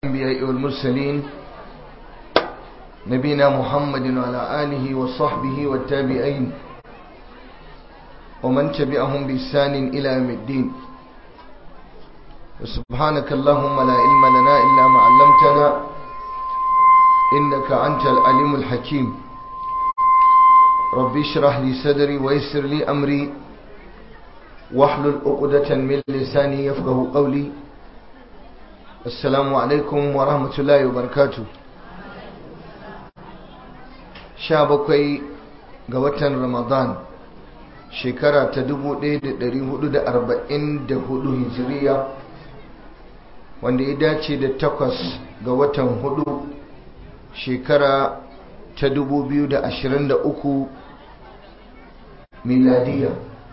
الأنبياء والمرسلين نبينا محمد وعلى آله وصحبه والتابعين ومن تبعهم بإحسان إلى يوم الدين وسبحانك اللهم لا علم لنا إلا ما علمتنا إنك أنت العليم الحكيم ربي اشرح لي صدري ويسر لي أمري واحلل عقدة من لساني يفقه قولي السلام عليكم ورحمة الله وبركاته شابكي قوة رمضان shekara ta 1444 hijiriya wanda ya dace da takwas ga watan hudu shekara ta 2023 miladiya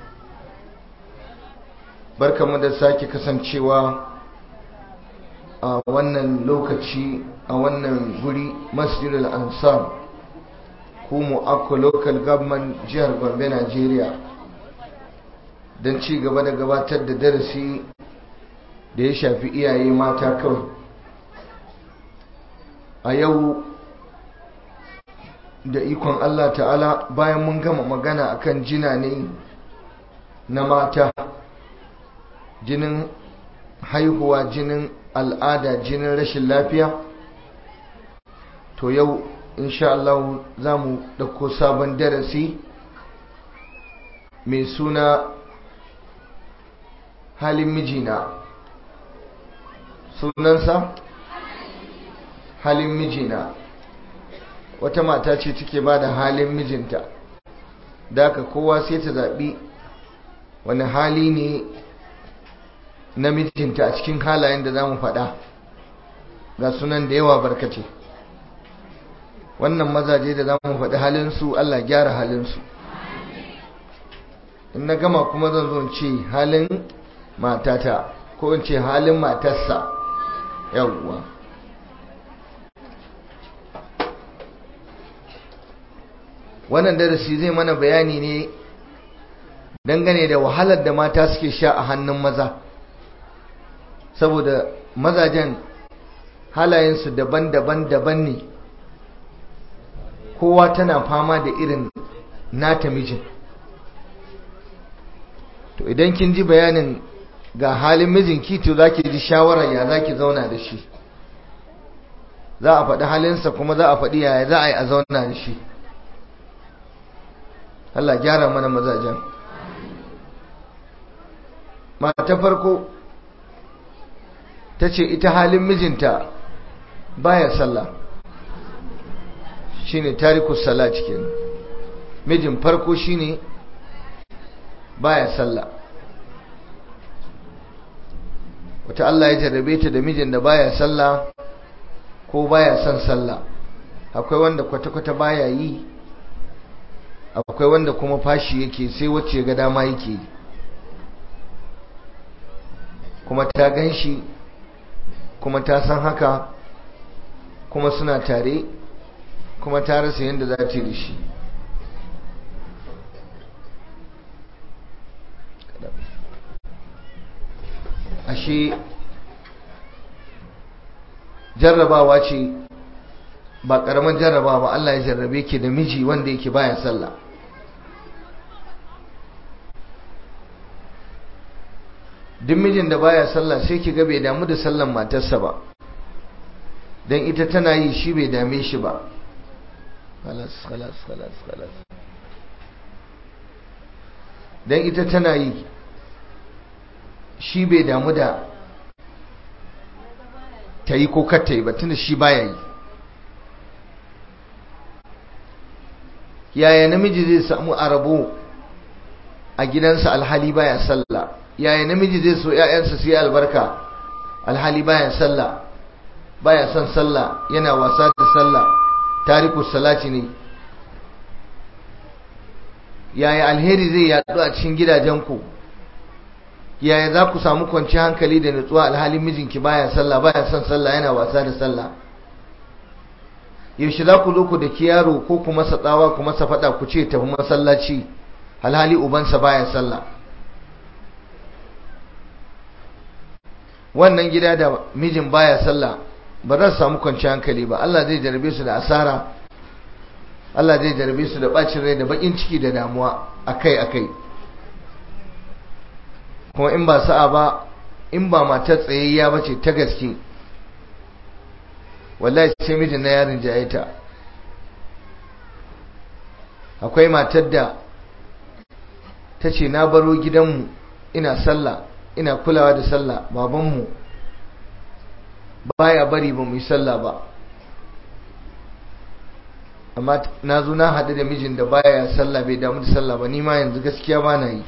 barkamu da sake kasancewa a wannan lokaci a wannan guri masjidul ansar kumu akko local government jihar gombe nigeria don ci gaba da gabatar da darasi da ya shafi iyaye mata kawai a yau da ikon Allah ta'ala bayan mun gama magana akan jina ne na mata jinin haihuwa jinin al'ada jinin rashin lafiya to yau insha Allah za mu ɗauko sabon darasi mai suna halin mijina sunansa halin mijina wata mata ce take ba da halin mijinta da aka kowa sai ta zaɓi wani hali ne na mijinta a cikin halayen da za mu faɗa ga sunan da yawa barkace wannan mazaje da za mu faɗi halinsu Allah gyara halinsu in na gama kuma zan zo ce halin matata ko in ce halin matarsa yawwa wannan darasi zai mana bayani ne dangane da wahalar da mata suke sha a hannun maza saboda mazajen halayensu daban-daban daban ne kowa tana fama da irin nata mijin to idan kin ji bayanin ga halin mijinki to za ki ji shawarar ya za ki zauna da shi za a faɗi halinsa kuma za a faɗi yaya za a yi a zauna da shi Allah gyara mana mazajen mata farko ta ce ita halin mijinta baya sallah shine tarikus sala cikin mijin farko shine baya sallah wata Allah ya jarrabe ta da mijin da baya sallah ko baya son sallah akwai wanda kwata-kwata baya yi akwai wanda kuma fashi yake sai wacce ga dama yake kuma ta gan shi kuma ta san haka kuma suna tare kuma ta rasa yadda za ta yi da shi ashe jarrabawa ce ba karamin jarraba ba Allah ya jarrabe ke da miji wanda yake baya sallah duk mijin da baya sallah sai ki ga bai damu da sallan matarsa ba dan ita tana yi shi bai dame shi ba khalas khalas khalas khalas dan ita tana yi shi bai damu da ta yi ko kar ta yi ba tunda shi baya yi yaya namiji zai samu arabo a gidansa alhali baya sallah yaya namiji zai so ƴaƴansa su yi albarka alhali baya sallah baya son sallah yana wasa da sallah tariku salati ne yaya alheri zai yaɗu a cikin gidajenku yaya za ku samu kwanci hankali da nutsuwa alhalin mijinki baya sallah baya son sallah yana wasa da sallah yaushe za ku zo ku da yaro ko ku masa tsawa ku masa fada ku ce tafi masallaci alhali ubansa baya sallah wannan gida da mijin baya sallah ba za su samu kwanciyar hankali ba Allah zai jarabe su da asara Allah zai jarabe su da bacin rai da bakin ciki da damuwa akai-akai kuma in ba sa'a ba in ba matar tsayayya ba ce ta gaske wallahi sai mijin na yarin ta. akwai matar da ta ce na baro gidanmu ina sallah ina kulawa da sallah babanmu baya bari ba mu yi sallah ba amma na zo na haɗu da mijin da baya sallah bai damu da sallah ba ni ma yanzu gaskiya ba na yi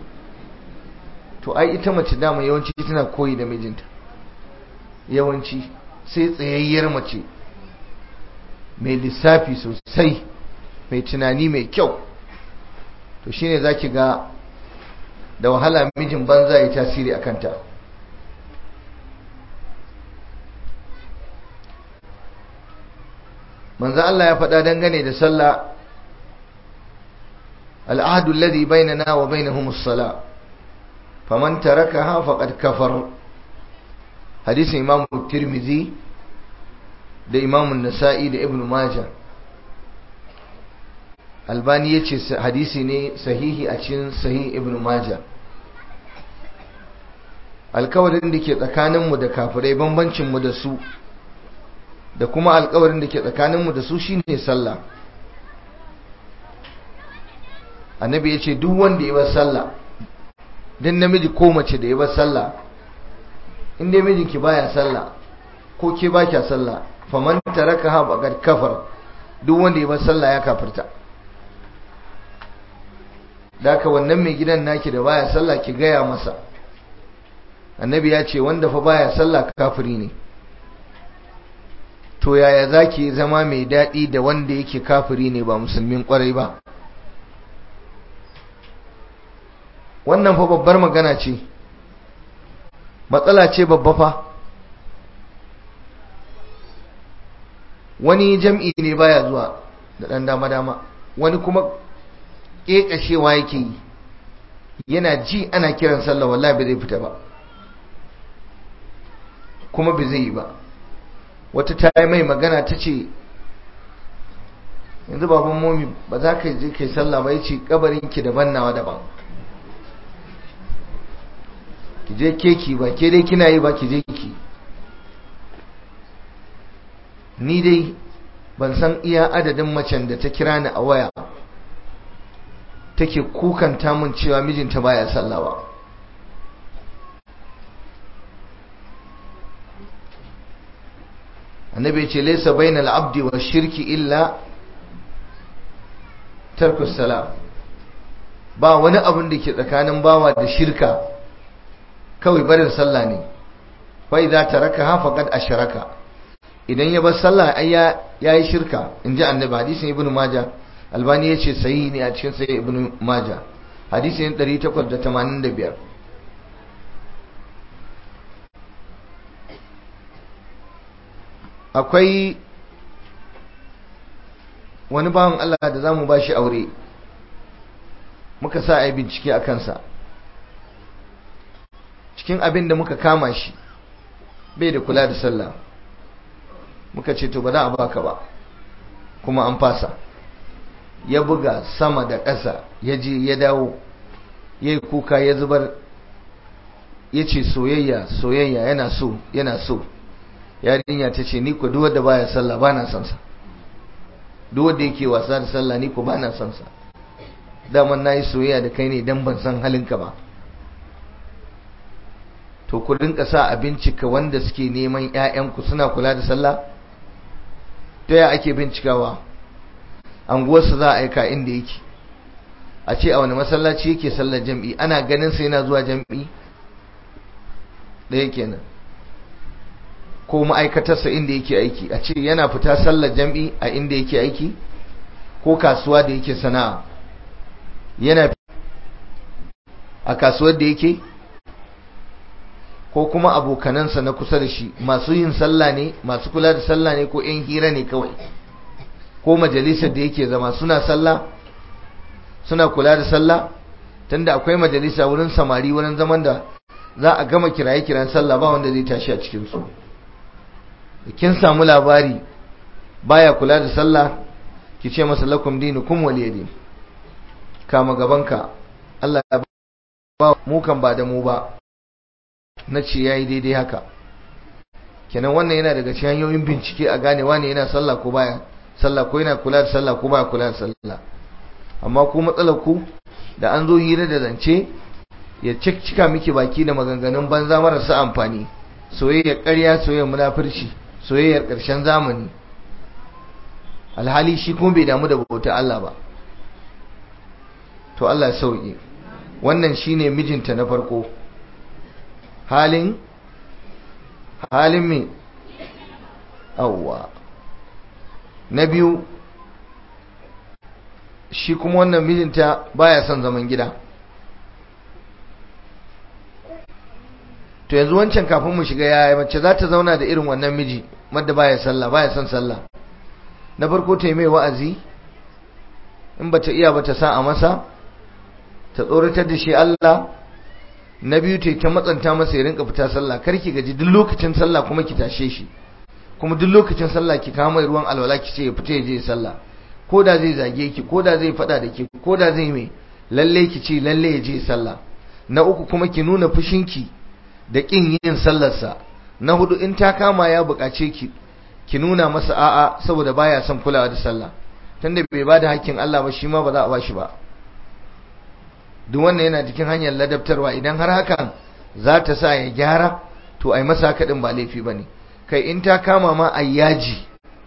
to ai ita mace dama yawanci tana koyi da mijinta yawanci sai tsayayyar mace mai lissafi sosai mai tunani mai kyau to shine zaki ga da wahala mijin banza ya tasiri a kanta manzo Allah ya faɗa dangane da sallah al'ahdu alladhi bainana wa bainahum as-salah faman tarakaha faqad kafar hadisin imam tirmidhi da imam an-nasa'i da ibn majah albani yace hadisi ne sahihi a cikin sahih ibn majah alkawarin da ke tsakaninmu da kafirai bambancinmu da su da kuma alkawarin da ke tsakaninmu da su shine sallah annabi ya ce duk wanda ya bar sallah don namiji ko mace da ya bar sallah in dai mijinki baya sallah ko ke ba kya sallah faman taraka ha bagar kafar duk wanda ya bar sallah ya kafirta da ka wannan mai gidan naki da baya sallah ki gaya masa annabi ya ce wanda fa baya sallah kafiri ne to yaya zaki zama mai daɗi da wanda yake kafiri ne ba musulmin kwarai ba wannan fa babbar magana ce matsala ce babba fa wani jam'i ne baya zuwa da ɗan dama-dama wani kuma ƙeƙashewa yake yi yana ji ana kiran sallah wallahi ba zai fita ba kuma ba zai yi ba wata ta yi mai magana ta ce yanzu baban momi ba za ka je kai sallah ba ya ce kabarinki daban nawa daban ki je keki ba ke dai kina yi ba ki je ki ni dai ban san iya adadin macen da ta kira ni a waya take kukanta mun cewa mijinta baya sallah ba annabi ce laysa bainal abdi wa shirki illa tarkus sala ba wani abin da ke tsakanin bawa da shirka kawai barin sallah ne fa idza tarakaha faqad ashraka idan ya bar sallah ai ya yayi shirka inji annabi hadisin ibnu majah albani yace sahihi ne a cikin sahih ibnu majah hadisin 885 akwai wani bawan Allah da zamu bashi aure muka sa ai bincike a kansa cikin abin da muka kama shi bai da kula da sallah muka ce to ba za a baka ba kuma an fasa ya buga sama da ƙasa ya je ya dawo ya yi kuka ya zubar ya ce soyayya soyayya yana so yana so yarinya ta ce ni ku duk wanda baya sallah ba na son sa duk wanda yake wasa da sallah ni ku ba na son sa daman nayi soyayya da kai ne dan ban san halinka ba to ku rinka sa a bincika wanda suke neman ƴaƴanku suna kula da sallah ta ya ake bincikawa anguwarsa za a aika inda yake a ce a wani masallaci yake sallar jam'i ana ganin sa yana zuwa jam'i ɗaya kenan ko ma'aikatarsa inda yake aiki a ce yana fita sallar jam'i a inda yake aiki ko kasuwa da yake sana'a yana a kasuwar da yake ko kuma abokanansa na kusa da shi masu yin sallah ne masu kula da sallah ne ko yan hira ne kawai ko majalisar da yake zama suna sallah suna kula da sallah tunda akwai majalisa wurin samari wurin zaman da za a gama kiraye kiran sallah ba wanda zai tashi a cikin su kin samu labari baya kula da sallah ki ce masa lakum dinukum waliyadin kama gabanka Allah ya ba mu kan ba da mu ba na ce yayi daidai haka kenan wannan yana daga cikin hanyoyin bincike a gane wane yana sallah ko baya sallah ko yana kula da sallah ko baya kula da sallah amma ku matsalar ku da an zo hira da zance ya cika miki baki da maganganun banza marasa amfani soyayyar ƙarya soyayyar munafurci soyayyar ƙarshen zamani alhali shi kuma bai damu da bauta Allah ba to Allah ya sauke wannan shine mijinta na farko halin halin me awwa na biyu shi kuma wannan mijinta baya son zaman gida to yanzu wancan kafin mu shiga yaya mace za ta zauna da irin wannan miji madda baya sallah baya son sallah na farko ta yi mai wa'azi in bata iya bata sa a masa ta tsoratar da shi Allah na biyu ta ta matsanta masa ya rinka fita sallah kar ki gaji duk lokacin sallah kuma ki tashe shi kuma duk lokacin sallah ki kama ruwan alwala ki ce ya fita ya je sallah ko da zai zage ki ko da zai fada da ki ko da zai mai lalle ki ce lalle ya je sallah na uku kuma ki nuna fushinki da kin yin sallarsa na hudu in ta kama ya bukace ki ki nuna masa a'a saboda baya son kulawa da sallah tunda bai bada hakkin Allah ba shi ma ba za a bashi ba duk wannan yana cikin hanyar ladabtarwa idan har hakan za ta sa ya gyara to ai masa kadin ba laifi bane kai in ta kama ma ai yaji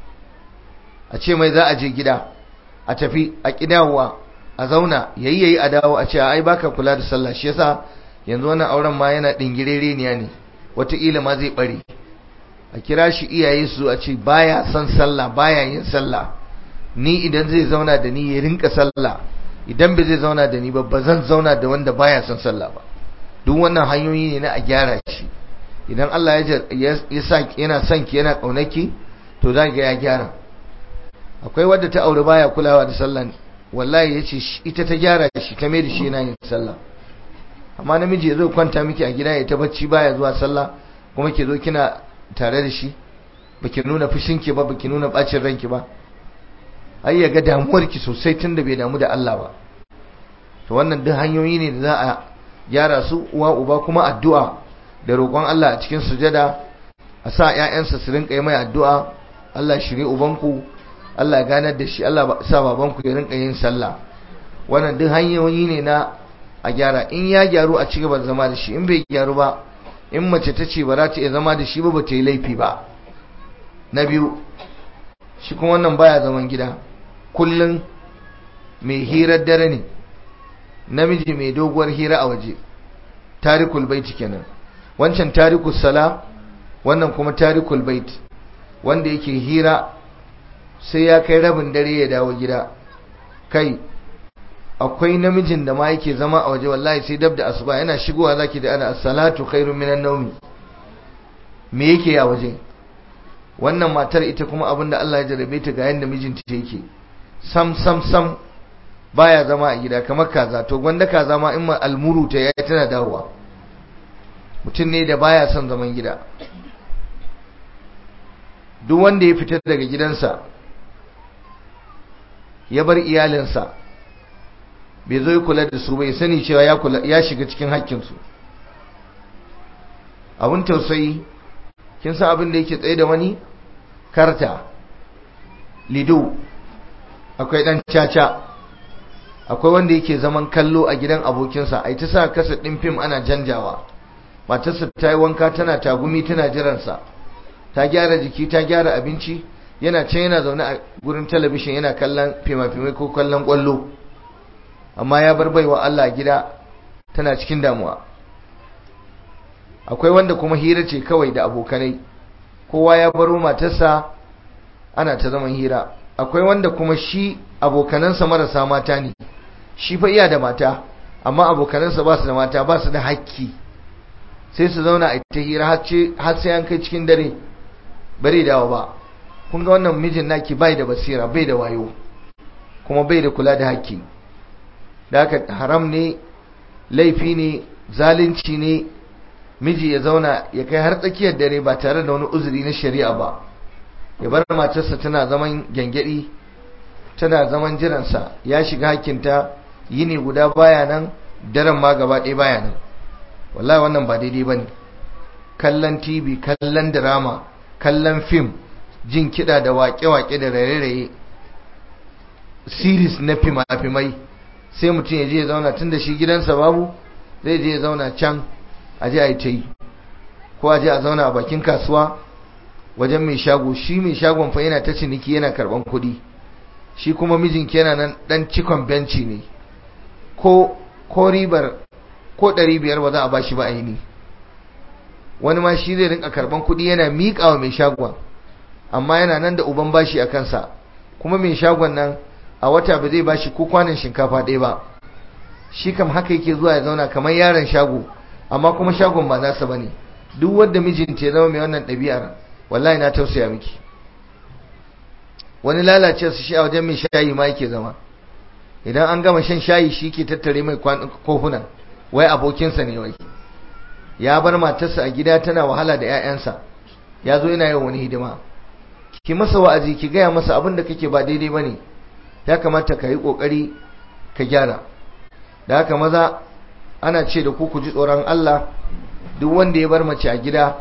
a ce mai za a je gida a tafi a kidawa a zauna yayi yayi a dawo a ce ai baka kula da sallah shi yasa yanzu wannan auren ma yana dingirereniya ne wataƙila ma zai bare a kira shi iyaye su a ce baya son sallah baya yin sallah ni idan zai zauna da ni ya rinka sallah idan bai zai zauna da ni ba ba zan zauna da wanda baya son sallah ba duk wannan hanyoyi ne na a gyara shi idan Allah ya sa yana son ki yana kaunaki to za ga ya gyara akwai wadda ta aure baya kulawa da sallah wallahi yace ita ta gyara shi ta mai da shi yana yin sallah amma namiji ya zo kwanta miki a gida ya ta bacci baya zuwa sallah kuma ki zo kina tare da shi baki nuna fushinki ba baki nuna bacin ranki ba ai ya ga damuwarki sosai tunda bai damu da Allah ba to wannan duk hanyoyi ne da za a gyara su uwa uba kuma addu'a da roƙon Allah a cikin sujada a sa ƴaƴansa su rinka yi mai addu'a Allah shirye ubanku Allah ya ganar da shi Allah sa babanku ya rinka yin sallah wannan duk hanyoyi ne na a gyara in ya gyaru a cigaba da zama da shi in bai gyaru ba in mace ta ce ba za ta iya zama da shi ba ba ta yi laifi ba na biyu shi kuma wannan baya zaman gida kullum mai hirar dare ne namiji mai doguwar hira a waje tarikul baiti kenan wancan tarikul sala wannan kuma tarikul bait wanda yake hira sai ya kai rabin dare ya dawo gida kai akwai namijin da ma yake zama a waje wallahi sai dab da asuba yana shigowa zaki da ana as-salatu khairun minan nawmi me yake a waje wannan matar ita kuma abinda Allah ya jarabe ta ga yanda mijinta yake sam sam sam baya zama a gida kamar kaza to gwanda kaza ma in ma almuru ta yayi tana dawowa mutum ne da baya son zaman gida duk wanda ya fitar daga gidansa ya bar iyalinsa bai zo ya kula da su bai sani cewa ya kula ya shiga cikin haƙƙinsu abin tausayi kin san abin da yake tsaye da wani karta lido akwai dan caca akwai wanda yake zaman kallo a gidan abokinsa ai ta sa kasa din fim ana janjawa matarsa ta yi wanka tana tagumi tana jiransa ta gyara jiki ta gyara abinci yana can yana zaune a gurin talabishin yana kallon fima-fimai ko kallon kwallo amma ya bar baiwa Allah gida tana cikin damuwa akwai wanda kuma hira ce kawai da abokanai kowa ya baro matarsa ana ta zaman hira akwai wanda kuma shi abokanansa marasa mata ne shi fa iya da mata amma abokanansa ba su da mata ba su da hakki sai su zauna a ta hira har sai an kai cikin dare bare dawo ba kun ga wannan mijin naki bai da basira bai da wayo kuma bai da kula da hakki da haka haram ne laifi ne zalunci ne miji ya zauna ya kai har tsakiyar dare ba tare da wani uzuri na shari'a ba ya bar matarsa tana zaman gyangyaɗi tana zaman jiransa ya shiga hakinta yini guda baya nan daren ma gaba ɗaya baya nan wallahi wannan ba daidai ba ne kallon tv kallon drama kallon fim jin kiɗa da waƙe-waƙe da raye-raye series na fima-fimai sai mutum ya je ya zauna tun da shi gidansa babu zai je ya zauna can a je a yi ta yi ko a je a zauna a bakin kasuwa wajen mai shago shi mai shagon fa yana ta ciniki yana karban kuɗi shi kuma mijinki yana nan dan cikon benci ne ko ko ribar ko ɗari biyar ba za a bashi ba aini wani ma shi zai rinka karban kuɗi yana miƙa wa mai shagon amma yana nan da uban bashi a kansa kuma mai shagon nan a wata ba zai bashi ko kwanan shinkafa ɗaya ba shi kam haka yake zuwa ya zauna kamar yaron shago amma kuma shagon ba nasa bane duk wanda mijinta ya zama mai wannan ɗabi'ar wallahi na tausaya miki wani lalace su shi a wajen mai shayi ma yake zama idan an gama shan shayi shi ke tattare mai kofuna wai abokinsa ne wai ya bar matarsa a gida tana wahala da 'ya'yansa ya zo yana yin wani hidima ki masa wa'azi ki gaya masa abin da kake ba daidai bane ya kamata ka yi kokari ka gyara da haka maza ana ce da ku ku ji tsoron Allah duk wanda ya bar mace a gida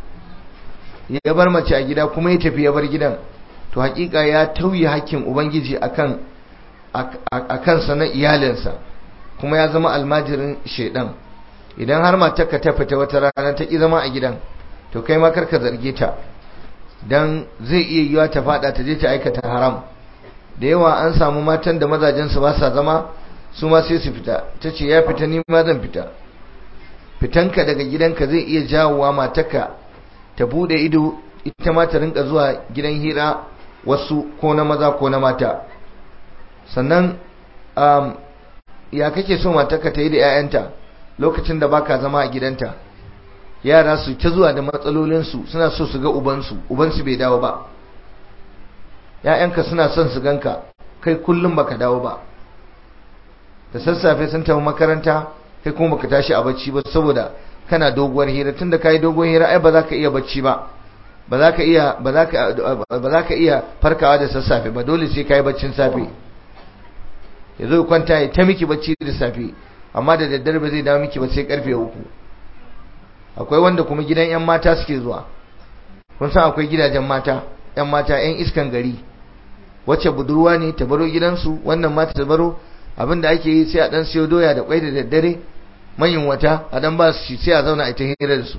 ya bar mace a gida kuma ya tafi ya bar gidan to hakika ya tauye hakkin ubangiji akan akan sa na iyalinsa kuma ya zama almajirin shedan idan har matarka ta fita wata rana ta ki zama a gidan to kai ma karka zarge ta dan zai iya yiwa ta fada ta je ta aikata haram da yawa an samu matan da mazajen su ba sa zama su ma sai su fita tace ya fita ni ma zan fita fitanka daga gidanka zai iya jawowa matarka ta bude ido ita ma ta rinka zuwa gidan hira wasu ko na maza ko na mata sannan um, ya kake so matarka ta yi da 'ya'yanta lokacin da baka zama a gidanta yara su ta zuwa da matsalolinsu suna so su ga ubansu ubansu bai dawo ba ‘ya'yanka suna son su ganka kai kullum baka dawo ba da sassafe sun tafi makaranta kai kuma baka tashi a bacci ba saboda kana doguwar hira tunda kai doguwar hira ai ba za ka iya bacci ba ba za ka iya ba za ka ba za ka iya farkawa da sassafe ba dole sai kai baccin safe yazo kwanta ya ta miki bacci da safe amma da daddare ba zai dawo miki ba sai karfe uku akwai wanda kuma gidan yan mata suke zuwa kun san akwai gidajen mata yan mata yan iskan gari wacce budurwa ne ta baro gidansu wannan mata ta baro abinda ake yi sai a dan siyo doya da kwai da daddare manyan wata a dan ba su sai a zauna a ita hira da su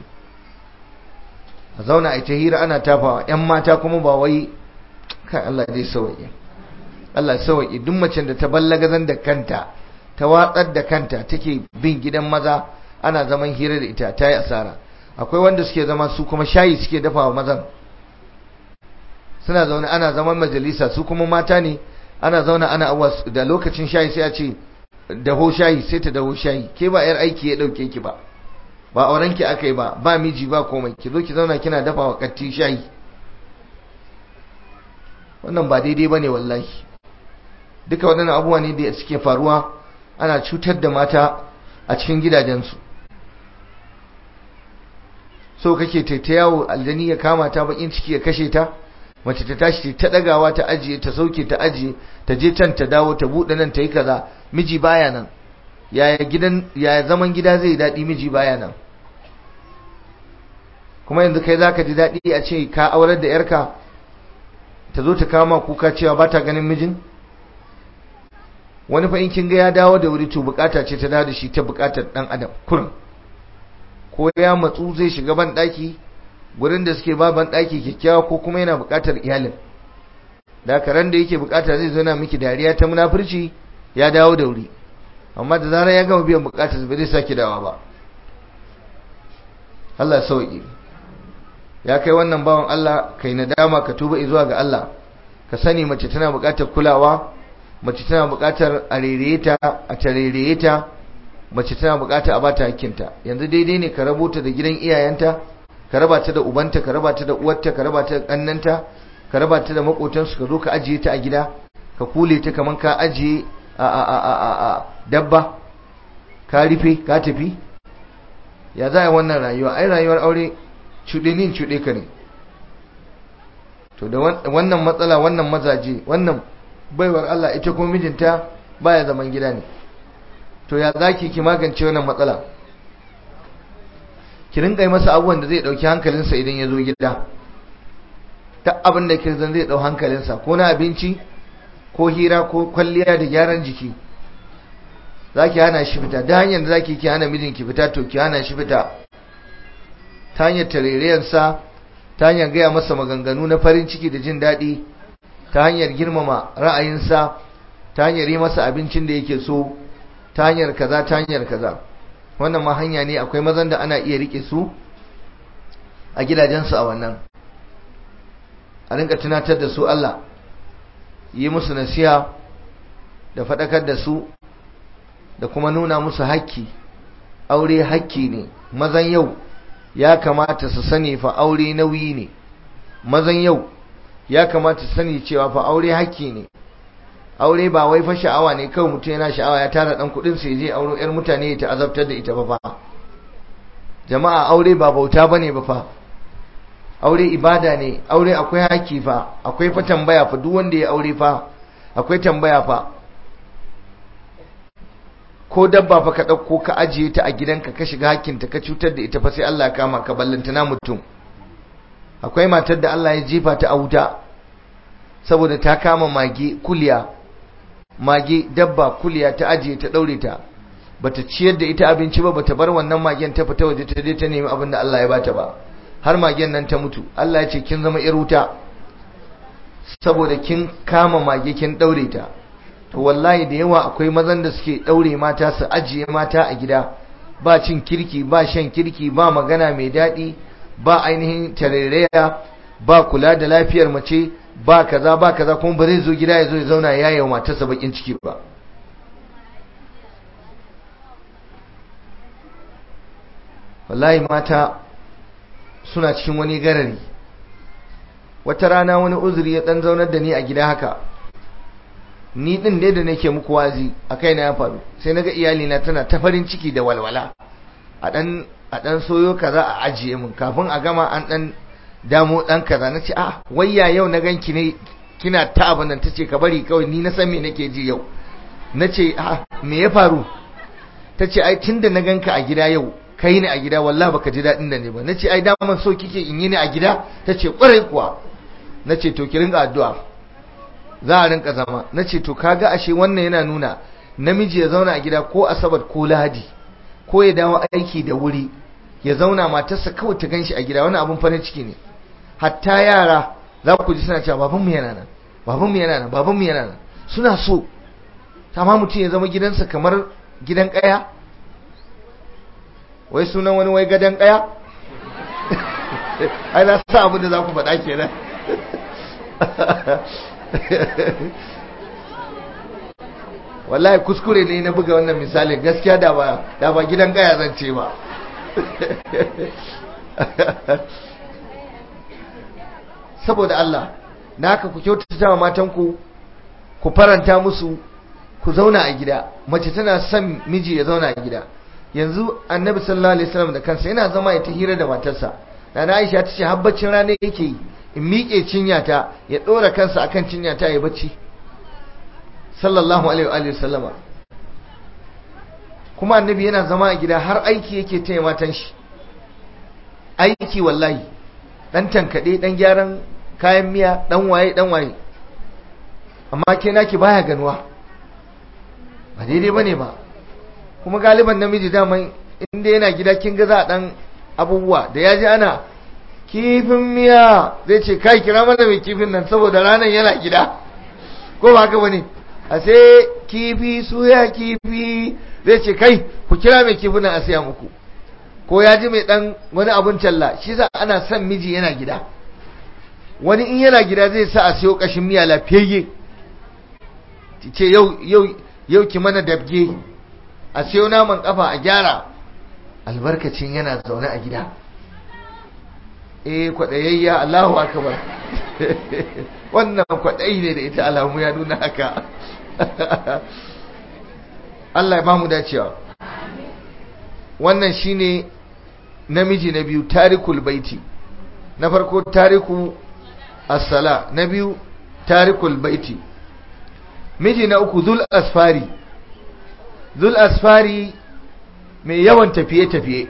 a zauna a ita hira ana tafawa yan mata kuma ba wai kai Allah dai sauke Allah sauke duk macen da ta ballagazan da kanta ta watsar da kanta take bin gidan maza ana zaman hira da ita ta yi asara akwai wanda suke zama su kuma shayi suke dafawa mazan suna zaune ana zaman majalisa su kuma mata ne ana zauna ana awa da lokacin shayi sai a ce daho shayi sai ta daho shayi ke ba yar aiki ya dauke ki ba ba auren ki akai ba ba miji ba komai ki zo ki zauna kina dafa wa katti shayi wannan ba daidai bane wallahi duka waɗannan abubuwa ne da suke faruwa ana cutar da mata a cikin gidajensu so kake ta yawo aljani ya kama ta bakin ciki ya kashe ta mace ta tashi ta dagawa ta ajiye ta sauke ta ajiye ta je can ta dawo ta bude nan ta yi kaza miji baya nan yaya gidan yaya zaman gida zai daɗi miji baya nan kuma yanzu kai zaka ji daɗi a ce ka aurar da yarka ta zo ta kama kuka cewa ba ta ganin mijin wani fa in kin ga ya dawo da wuri to bukata ce ta dawo da shi ta bukatar dan adam kurin ko ya matsu zai shiga ban daki gurin da suke ba ban daki kyakkyawa ko kuma yana bukatar iyalin da karan da yake bukata zai zo na miki dariya ta munafurci ya dawo da wuri amma da zarar ya gama biyan bukatar ba zai sake dawa ba Allah sauki ya kai wannan bawan Allah kai nadama ka tuba zuwa ga Allah ka sani mace tana bukatar kulawa mace tana bukatar a rereye ta a tarereye ta mace tana bukata a bata hakkinta yanzu daidai ne ka rabota da gidan iyayenta ka raba ta da ubanta ka raba ta da uwarta ka raba ta da kannanta ka raba ta da makotansu ka zo ka ajiye ta a gida ka kule ta kaman ka ajiye a a a a a dabba ka rufe ka tafi ya za a wannan rayuwa ai rayuwar aure cuɗe ni cuɗe ka ne to da wannan matsala wannan mazaje wannan baiwar Allah ita ko mijinta baya zaman gida ne to ya zaki ki magance wannan matsala ki rinka yi masa abubuwan da zai dauki hankalinsa idan ya zo gida ta abin da ke zan zai dau hankalinsa ko na abinci ko hira ko kwalliya da gyaran jiki zaki hana shi fita da hanyar da zaki ki hana mijinki fita to ki hana shi fita ta hanyar tarerayensa ta hanyar gaya masa maganganu na farin ciki da jin daɗi ta hanyar girmama ra'ayinsa ta hanyar yi masa abincin da yake so ta hanyar kaza ta hanyar kaza wannan ma hanya ne akwai mazan da ana iya rike su a gidajensu a wannan a rinka tunatar da su Allah yi musu nasiha da faɗakar da su da kuma nuna musu hakki aure hakki ne mazan yau ya kamata su sani fa aure nauyi ne mazan yau ya kamata su sani cewa fa aure hakki ne aure ba wai fa sha'awa ne kawai mutum yana sha'awa ya tara dan kudin sai je auro yar mutane ta azabtar da ita ba fa jama'a aure ba bauta bane ba fa aure ibada ne aure akwai haƙƙi fa akwai fa tambaya fa duk wanda ya aure fa akwai tambaya fa ko dabba fa ka ɗauko ka ajiye ta a gidanka ka shiga hakkinta ka cutar da ita fa sai Allah ya kama ka ballantana mutum akwai matar da Allah ya jefa ta a wuta saboda ta kama mage kuliya mage dabba kuliya ta ajiye ta daure ta bata ciyar da ita abinci ba bata bar wannan magen ta fita waje ta je ta nemi abin da Allah ya bata ba har magen nan ta mutu Allah ya ce kin zama yar wuta saboda kin kama mage kin daure ta to wallahi da yawa akwai mazan da suke daure mata su ajiye mata a gida ba cin kirki ba shan kirki ba magana mai daɗi ba ainihin tarairaya ba kula da lafiyar mace ba kaza ba kaza kuma ba zai zo gida ya zo ya zauna ya yi wa matarsa bakin ciki ba wallahi mata suna cikin wani garari wata rana wani uzuri ya dan zaunar da ni a gida haka ni din dai da nake muku wazi a kaina ya faru sai naga iyali na tana ta farin ciki da walwala a dan a dan soyo kaza a ajiye mun kafin a gama an dan damo dan kaza nace ah wayya yau na ganki ne kina ta abin nan tace ka bari kawai ni na san me nake ji yau nace ah me ya faru tace ai tunda na ganka a gida yau kai ni a gida wallahi baka ji dadin da ne ba nace ai daman so kike in yi ni a gida tace kwarai kuwa nace to ki rinka addu'a za a rinka zama nace to kaga ashe wannan yana nuna namiji ya zauna a gida ko asabar ko lahadi ko ya dawo aiki da wuri ya zauna matarsa kawai ta ganshi a gida wani abun farin ciki ne hatta yara za ku ji suna cewa babanmu yana nan babanmu yana nan babanmu yana nan suna so amma mutum ya zama gidansa kamar gidan kaya wai sunan wani wai gadon kaya ai na sa abin da za ku faɗa kenan wallahi kuskure ne na buga wannan misali gaskiya da ba da ba gidan kaya zan ce ba saboda Allah na haka ku kyautata wa matanku ku faranta musu ku zauna a gida mace tana son miji ya zauna a gida yanzu annabi sallallahu alaihi wasallam da kansa yana zama ya ta hira da matarsa nana Aisha ta ce habbacin rana yake yi in miƙe cinyata ya ɗora kansa akan cinyata ya bacci sallallahu alaihi wa sallama kuma annabi yana zama a gida har aiki yake taya matan shi aiki wallahi dan tankade dan gyaran kayan miya dan waye dan waye amma ke naki baya ganuwa ba daidai bane ba kuma galiban namiji daman inda yana gida kin ga za dan abubuwa da yaji ana kifin miya zai ce kai kira mana mai kifin nan saboda ranar yana gida ko ba haka bane a sai kifi suya kifi zai ce kai ku kira mai kifin nan a siya muku ko ya ji mai dan wani abun talla shi za ana son miji yana gida wani in yana gida zai sa a siyo kashin miya lafiyayye ce yau yau yau ki mana dabge a siyo naman kafa a gyara albarkacin yana zaune a gida eh kwaɗayayya Allahu akbar wannan kwaɗayi ne da ita alamu ya nuna haka Allah ya ba mu dacewa wannan shine namiji na biyu tarikul baiti na farko tariku as-sala na biyu tarikul baiti miji na uku zul asfari zul asfari mai yawan tafiye-tafiye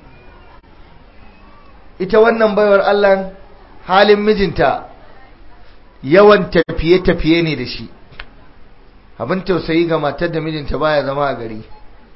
ita wannan baiwar Allah halin mijinta yawan tafiye-tafiye ne da shi abin tausayi ga matar da mijinta baya zama a gari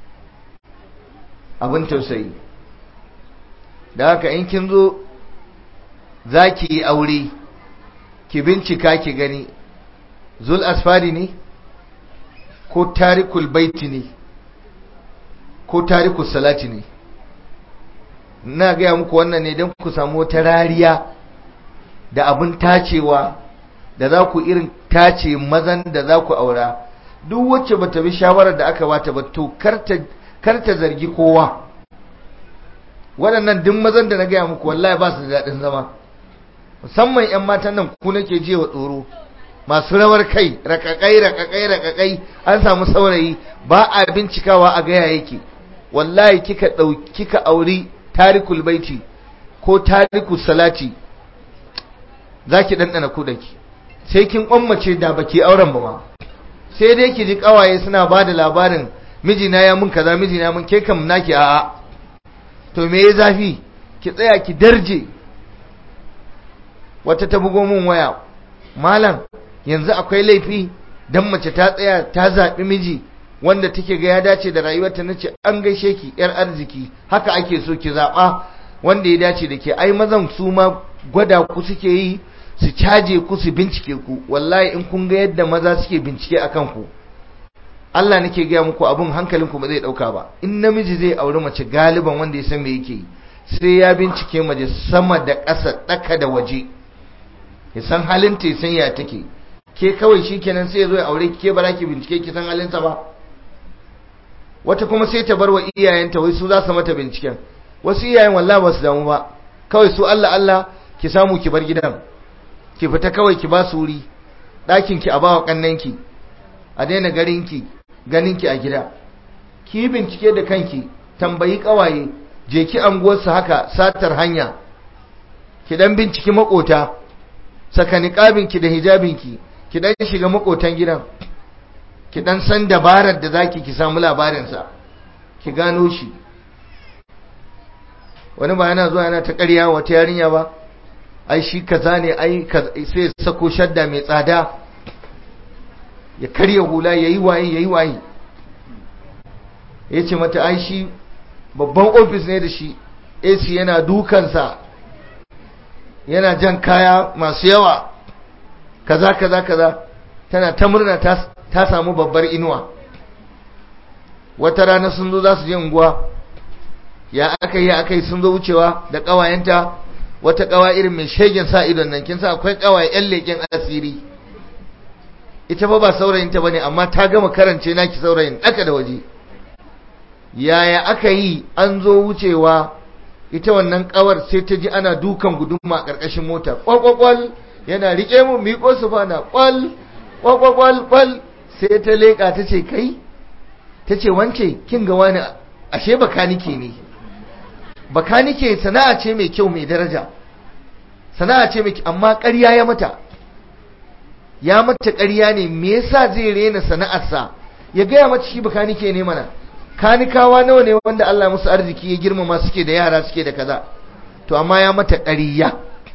abin tausayi da haka in kin zo za ki yi aure ki bincika ki gani zul asfari ne ko tarikul baiti ne ko tarikul salati ne na gaya muku wannan ne don ku samu wata rariya da abin tacewa da za ku irin tace mazan da za ku aura duk wacce ba ta bi shawarar da aka bata ba to karta zargi kowa waɗannan duk mazan da na gaya muku wallahi ba su da daɗin zama musamman 'yan matan nan ku nake je wa tsoro masu rawar kai rakakai rakakai rakakai an samu saurayi ba a bincikawa a gaya yake wallahi kika ɗauki kika auri tarikul baiti ko tarikul salati zaki ɗanɗana kudaki sai kin kwammace da baki auren ba ma sai dai ki ji kawaye suna ba da labarin mijina ya mun kaza mijina mun ke kam naki a'a to me ya zafi ki tsaya ki darje wata ta bugo mun waya malam yanzu akwai laifi dan mace ta tsaya ta zaɓi miji wanda take ga ya dace da rayuwarta nace an gaishe ki yar arziki haka ake so ki zaɓa wanda ya dace da ke ai mazan su ma gwada ku suke yi su caje ku su bincike ku wallahi in kun ga yadda maza suke bincike akan ku Allah nake gaya muku abun hankalin ku ba zai dauka ba in namiji zai auri mace galiban wanda ya san me yake sai ya bincike mace sama da ƙasa ɗaka da waje ya san halin ta san ya take ke kawai shikenan sai ya zo ya aure ki ke ba ki bincike ki san halinsa ba wata kuma sai ta bar wa iyayenta wai su za su mata binciken wasu iyayen wallahi ba su damu ba kawai su Allah Allah ki samu ki bar gidan ki fita kawai ki ba su wuri ɗakin ki a bawa kannanki a daina garinki ganinki a gida ki bincike da kanki tambayi kawaye je ki anguwarsu haka satar hanya ki dan binciki makota saka niqabinki da hijabinki ki dan shiga makotan gidan ki dan san dabarar da zaki ki samu labarin sa ki gano shi wani ba yana zuwa yana ta ƙarya wata yarinya ba ai shi kaza ne ai sai ya sako shadda mai tsada ya karya hula ya yi waye ya yi waye ya ce mata ai shi babban ofis ne da shi ac yana dukansa yana jan kaya masu yawa kaza kaza kaza tana ta murna ta samu babbar inuwa wata rana sun zo za su je unguwa ya aka yi aka yi sun zo wucewa da ƙawayenta wata ƙawa irin mai shegen sa idon nan kin sa akwai ƙawaye 'yan leƙen asiri ita ba ba saurayinta bane amma ta gama karance naki saurayin daka da waje yaya aka yi an zo wucewa ita wannan kawar sai ta ji ana dukan guduma a karkashin mota kwalkwal yana rike mu miƙo su fana kwal kwalkwal kwal sai ta leƙa ta ce kai ta ce wance kin ga wani ashe bakanike ne bakanike sana'a ce mai kyau mai daraja sana'a ce mai amma ƙarya ya mata ya mata ƙarya ne me yasa zai rena sana'arsa ya gaya mata shi bakanike ne mana kanikawa nawa ne wanda Allah musu arziki ya girmama suke da yara suke da kaza to amma ya mata ƙarya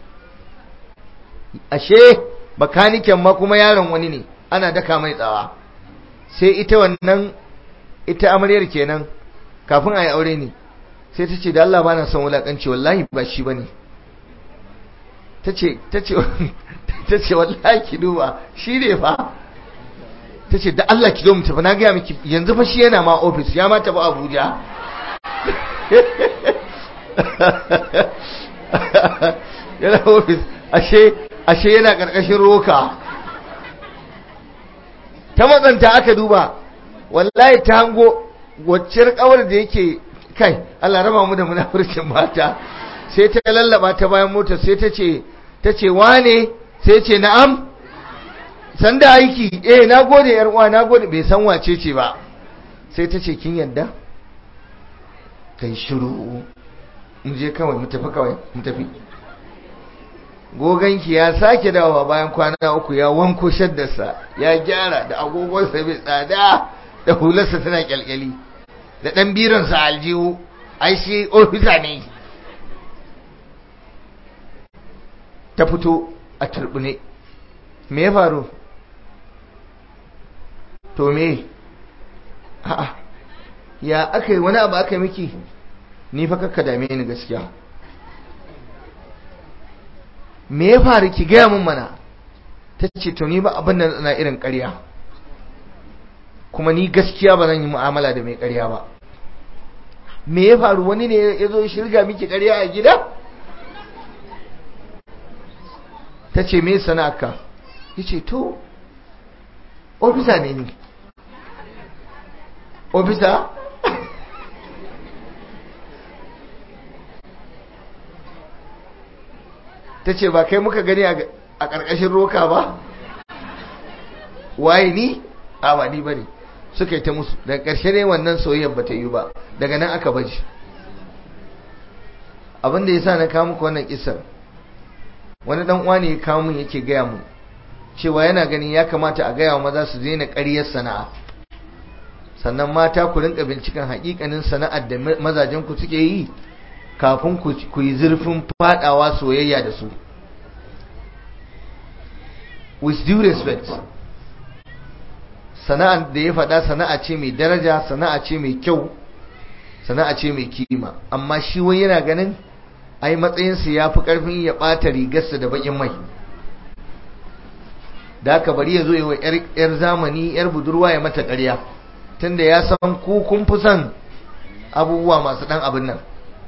ashe bakaniken ma kuma yaron wani ne ana daka mai tsawa sai ita wannan ita amaryar kenan kafin a yi aure ne sai ta ce da Allah bana son wulakanci wallahi ba shi bane ta ce ta ce ta ce wallahi ki duba shi ne fa ta ce da Allah ki zo mu tafi na gaya miki yanzu fa shi yana ma ofis ya ma tafi Abuja yana ofis ashe ashe yana karkashin roka ta matsanta aka duba wallahi ta hango waccar kawar da yake kai Allah raba mu da munafurcin mata sai ta lallaba ta bayan mota sai ta ce ta ce wane sai ce na'am sanda aiki eh na gode yar uwa na gode bai san wace ce ba sai ta ce kin yadda kai shiru mu je kawai mu tafi kawai mu tafi goganki ya sake dawowa bayan kwana uku ya wanko shaddarsa ya gyara da agogonsa mai tsada da hularsa tana kyalkyali da ɗan biransa aljihu ai shi ofisa ne ta fito a turbine me ya faru to me a'a ya aka yi wani abu aka yi miki ni fa kakka dame ni gaskiya me ya faru ki gaya mun mana ta ce to ni ba abin da na irin ƙarya kuma ni gaskiya ba zan yi mu'amala da mai ƙarya ba me ya faru wani ne ya zo shirga miki ƙarya a gida ta ce me sana'arka ya ce to ofisa ne ni ofisa ta ce ba kai muka gani a ƙarƙashin roka ba waye ni a ba ni ba ne suka yi ta musu daga ƙarshe ne wannan soyayyar ba ta yi ba daga nan aka baji abinda ya sa na kawo muku wannan kisar wani dan uwa ne ya kawo mun yake gaya mun cewa yana ganin ya kamata a gaya wa maza su daina ƙaryar sana'a sannan mata ku rinka binciken haƙiƙanin sana'ar da mazajen ku suke yi kafin ku yi zurfin fadawa soyayya da su with due respect sana'ar da ya faɗa sana'a ce mai daraja sana'a ce mai kyau sana'a ce mai kima amma shi wai yana ganin ai matsayinsa ya fi ƙarfin ya ɓata rigarsa da baƙin mai da aka bari ya zo yi wa 'yar zamani 'yar budurwa ya mata ƙarya tunda ya san ku kun fi son abubuwa masu ɗan abin nan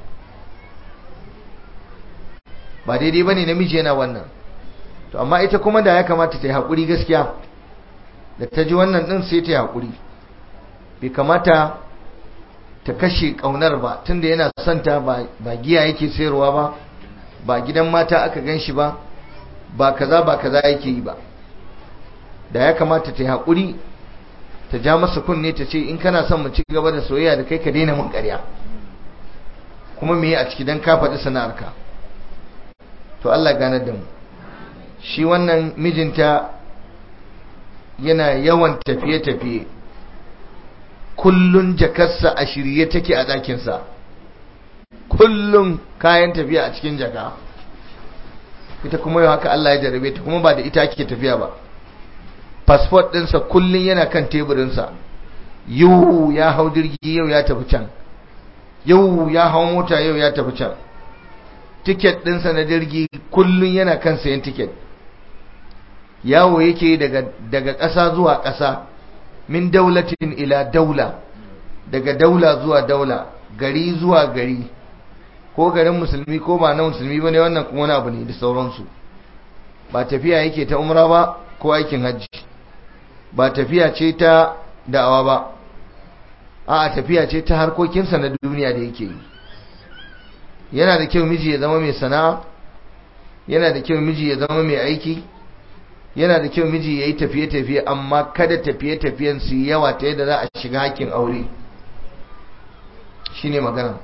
ba daidai ba ne namiji yana wannan to amma ita kuma da ya kamata ta yi haƙuri gaskiya da ta ji wannan ɗin sai ta yi haƙuri bai kamata ta kashe ƙaunar ba tunda yana santa ba giya yake sayarwa ba ba gidan mata aka gan shi ba ba kaza ba kaza yake yi ba da ya kamata ta yi haƙuri ta ja masa kunne ta ce in kana son mu ci gaba da soyayya da kai ka daina mun ƙarya kuma me a ciki don ka faɗi sana'arka to Allah ganar da mu shi wannan mijinta yana yawan tafiye-tafiye kullun jakarsa a shirye take a ɗakinsa kullun kayan tafiya a cikin jaka ita kuma yau haka Allah ya jarabe ta kuma ba da ita ake tafiya ba passport ɗinsa kullun yana kan teburinsa yau ya hau jirgi yau ya tafi can yau ya hau mota yau ya tafi can tiket ɗinsa na jirgi kullun yana kan sayan tiket yawo yake daga ƙasa zuwa ƙasa min daulatin ila daula daga daula zuwa daula gari zuwa gari ko garin musulmi ko ba na musulmi bane wannan kuma wani abu ne da sauransu ba tafiya yake ta umra ba ko aikin hajji ba tafiya ce ta da'awa ba a tafiya ce ta harkokinsa na duniya da yake yi yana da kyau miji ya zama mai sana'a yana da kyau miji ya zama mai aiki yana da kyau miji ya yi tafiye-tafiye amma kada tafiye-tafiyen su yawa ta yadda za a shiga hakkin aure shi ne magana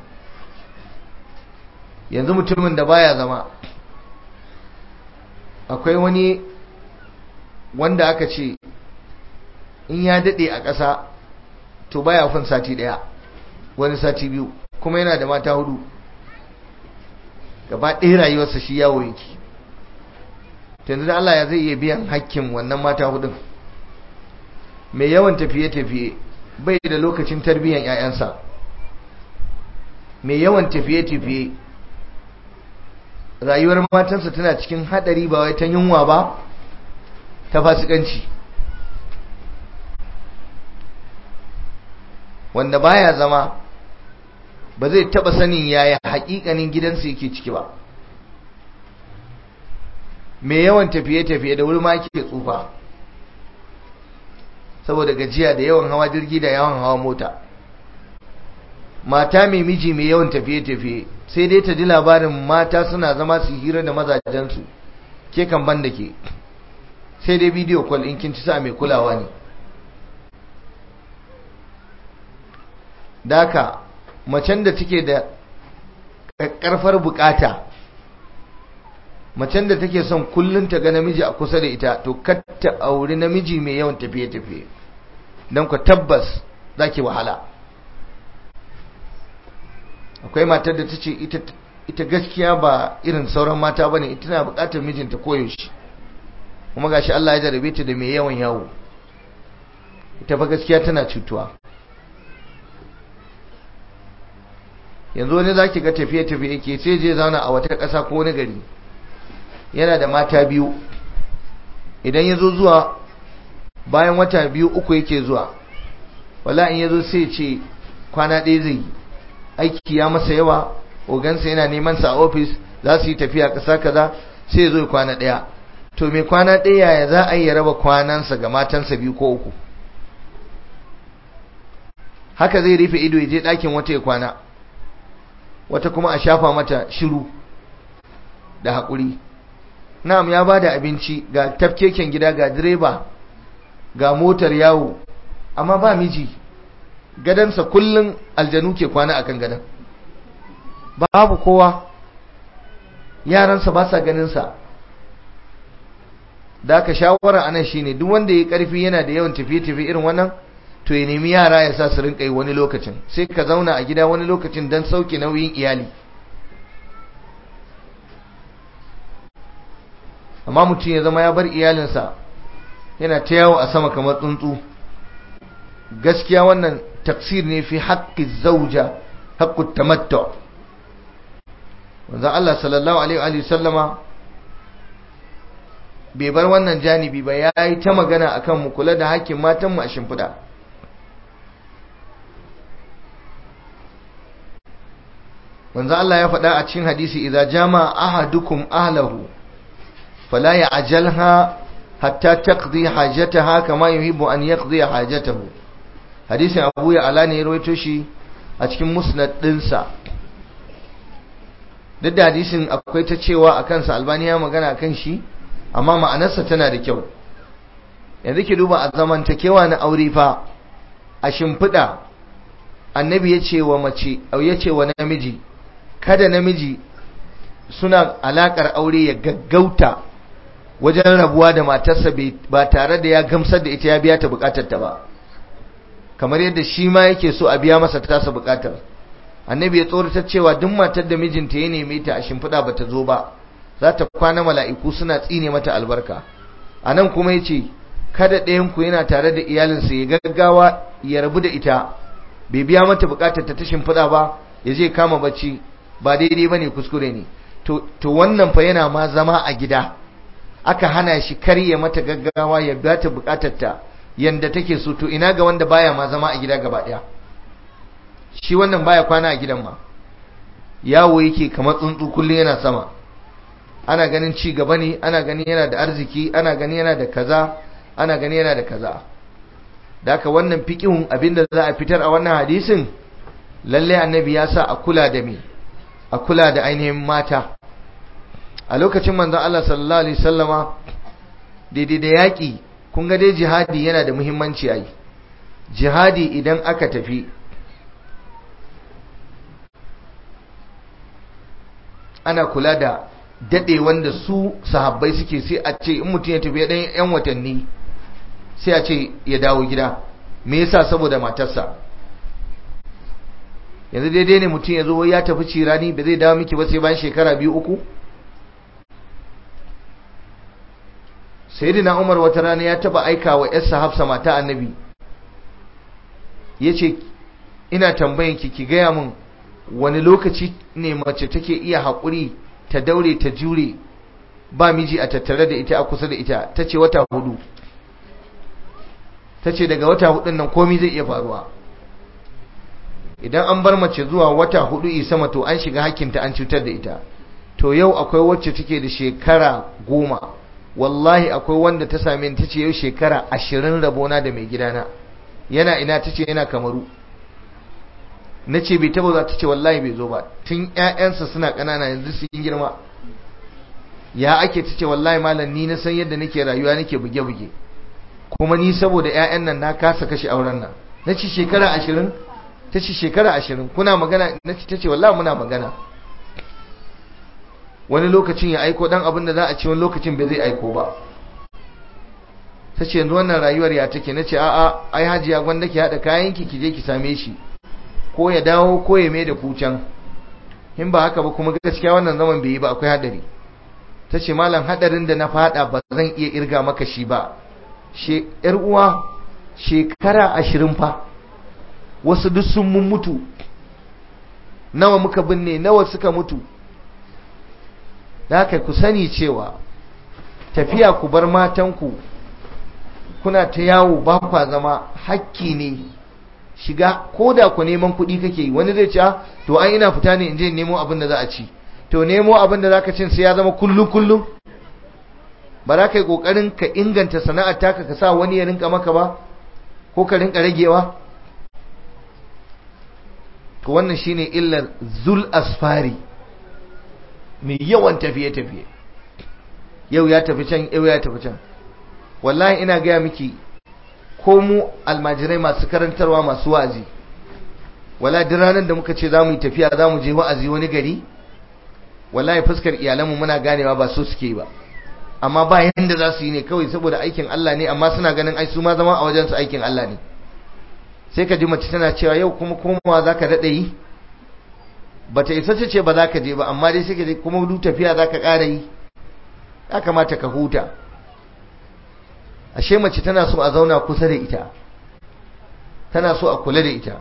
yanzu mutumin da baya zama akwai wani wanda aka ce in ya daɗe a ƙasa to baya fin sati ɗaya wani sati biyu kuma yana da mata hudu gaba ɗaya rayuwarsa shi yawo yake yanzu da Allah ya zai iya biyan hakkin wannan mata hudun mai yawan tafiye-tafiye bai da lokacin tarbiyyar 'ya'yansa mai yawan tafiye-tafiye rayuwar matansa tana cikin hadari ba wai ta yunwa ba ta fasikanci wanda baya zama ba zai taba sanin yaya hakikanin gidansa yake ciki ba mai yawan tafiye-tafiye da wuri ma ke tsufa saboda gajiya da yawan hawa jirgi da yawan hawa mota mata mai miji mai yawan tafiye-tafiye sai dai ta ji labarin mata suna zama su hira da mazajensu ke kan ban da ke sai dai bidiyo kwal in kin ci sa mai kulawa ne daka macen da take da ƙarfar bukata macen da take son kullun ta ga namiji a kusa da ita to kar ta auri namiji mai yawan tafiye-tafiye don ku tabbas za ki wahala akwai matar da ta ce ita gaskiya ba irin sauran mata ba ne ita na bukatar mijinta koyaushe kuma gashi Allah ya jarabe ta da mai yawan yawo ita fa gaskiya tana cutuwa yanzu wani zaki ga tafiye-tafiye ke sai je zauna a wata ƙasa ko wani gari yana da mata biyu idan ya zo zuwa bayan wata biyu uku yake zuwa wala in ya zo sai ce kwana ɗaya zai aiki ya masa yawa ogansa yana neman sa a ofis za su yi tafiya ƙasa kaza sai ya zo kwana ɗaya to mai kwana ɗaya ya za a yi ya raba kwanansa ga matansa biyu ko uku haka zai rufe ido ya je ɗakin wata ya kwana wata kuma a shafa mata shiru da haƙuri na'am ya ba da abinci ga tafkeken gida ga direba ga motar yawo amma ba miji gadansa kullum aljanu ke kwana akan gadan babu kowa yaransa ba sa ganinsa da aka shawara anan shine duk wanda ya karfi yana da yawan tafiye-tafiye irin wannan to ya nemi yara ya sa su rinka yi wani lokacin sai ka zauna a gida wani lokacin don sauke nauyin iyali amma mutum ya zama ya bar iyalinsa yana ta yawo a sama kamar tsuntsu gaskiya wannan tafsir ne fi haƙƙi zauja haƙƙu tamattu wanzu Allah sallallahu alaihi wa sallama bai bar wannan janibi ba ya yi ta magana akan mu kula da hakkin matanmu a shimfiɗa wanzu Allah ya faɗa a cikin hadisi idza jama ahadukum ahlahu fala ya'jalha hatta taqdi hajataha kama yuhibbu an yaqdi hajatahu hadisin Abu Ya'la ne ya rawaito shi a cikin musnad dinsa duk da hadisin akwai ta cewa akan sa Albani ya magana akan shi amma ma'anarsa tana da kyau yanzu ki duba a zamantakewa na aure fa a shimfiɗa annabi ya ce wa mace au ya ce wa namiji kada namiji suna alakar aure ya gaggauta wajen rabuwa da matarsa ba tare da ya gamsar da ita ya biya ta bukatar ta ba kamar yadda shi ma yake so a biya masa tasa bukatar annabi ya tsoratar cewa duk matar da mijinta ya neme ta a shimfiɗa ba ta zo ba za ta kwana mala'iku suna tsine mata albarka a nan kuma ya ce kada ɗayanku yana tare da iyalinsa ya gaggawa ya rabu da ita bai biya mata bukatar ta ta shimfiɗa ba ya je kama bacci ba daidai ba ne kuskure ne to wannan fa yana ma zama a gida aka hana shi karye mata gaggawa ya biya ta bukatar ta yanda take so to ina ga wanda baya ma zama a gida gaba ɗaya shi wannan baya kwana a gidan ma yawo yake kamar tsuntsu kullum yana sama ana ganin ci gaba ne ana ganin yana da arziki ana ganin yana da kaza ana ganin yana da kaza da haka wannan fiqihun abinda za a fitar a wannan hadisin lalle annabi ya sa a kula da me a kula da ainihin mata a lokacin manzon Allah sallallahu alaihi wasallama daidai da yaki kun ga dai jihadi yana da muhimmanci ai jihadi idan aka tafi ana kula da dade wanda su sahabbai suke sai a ce in mutum ya tafi ɗan yan watanni sai a ce ya dawo gida me yasa saboda matarsa yanzu daidai ne mutum ya zo ya tafi cirani ba zai dawo miki ba sai bayan shekara biyu uku sayyidina umar wata rana ya taba aika wa yarsa hafsa mata annabi ya ce ina tambayin ki ki gaya min wani lokaci ne mace take iya haƙuri ta daure ta jure ba miji a tattare da ita a kusa da ita ta ce wata hudu ta ce daga wata hudun nan komi zai iya faruwa idan an bar mace zuwa wata hudu isama to an shiga hakinta an cutar da ita to yau akwai wacce take da shekara goma wallahi akwai wanda ta same ta ce yau shekara ashirin rabona da mai gidana yana ina ta ce yana kamaru na ce bai taba za ta ce wallahi bai zo ba tun ƴaƴansa suna ƙanana yanzu su yi girma ya ake ta ce wallahi malam ni na san yadda nake rayuwa nake buge-buge kuma ni saboda ƴaƴan nan na kasa kashe auren nan na ce shekara ashirin ta ce shekara ashirin kuna magana na ce ta ce wallahi muna magana wani lokacin ya aiko dan abin da za a ci wani lokacin bai zai aiko ba ta ce yanzu wannan rayuwar ya take na ce a'a ai hajiya gwanda ki haɗa kayanki ki je ki same shi ko ya dawo ko ya mai da kucan in ba haka ba kuma gaskiya wannan zaman bai yi ba akwai hadari ta ce malam hadarin da na fada ba zan iya irga maka shi ba yar uwa shekara ashirin fa wasu duk sun mun mutu nawa muka binne nawa suka mutu da haka ku sani cewa tafiya ku bar matanku kuna ta yawo ba kwa zama hakki ne shiga ko da ku neman kuɗi kake yi wani zai ce to an ina fita ne in je nemo abin da za a ci to nemo abin da za ka cin sai ya zama kullum kullum ba za ka yi ƙoƙarin ka inganta sana'ar taka ka sa wani ya rinka maka ba ko ka rinka ragewa to wannan shine illar zul asfari mai yawan tafiye-tafiye yau ya tafi can yau ya tafi can wallahi ina gaya miki ko mu almajirai masu karantarwa masu wa'azi wala duk ranar da muka ce za mu yi tafiya za mu je wa'azi wani gari wallahi fuskar iyalanmu muna ganewa ba so suke ba amma ba yanda za su yi ne kawai saboda aikin Allah ne amma suna ganin ai su ma zama a wajen su aikin Allah ne sai ka ji mace tana cewa yau kuma komawa za ka daɗe yi bata isa ce ba za ka je ba amma dai sai ka je kuma duk tafiya za ka ƙara yi ya kamata ka huta ashe mace tana so a zauna kusa da ita tana so a kula da ita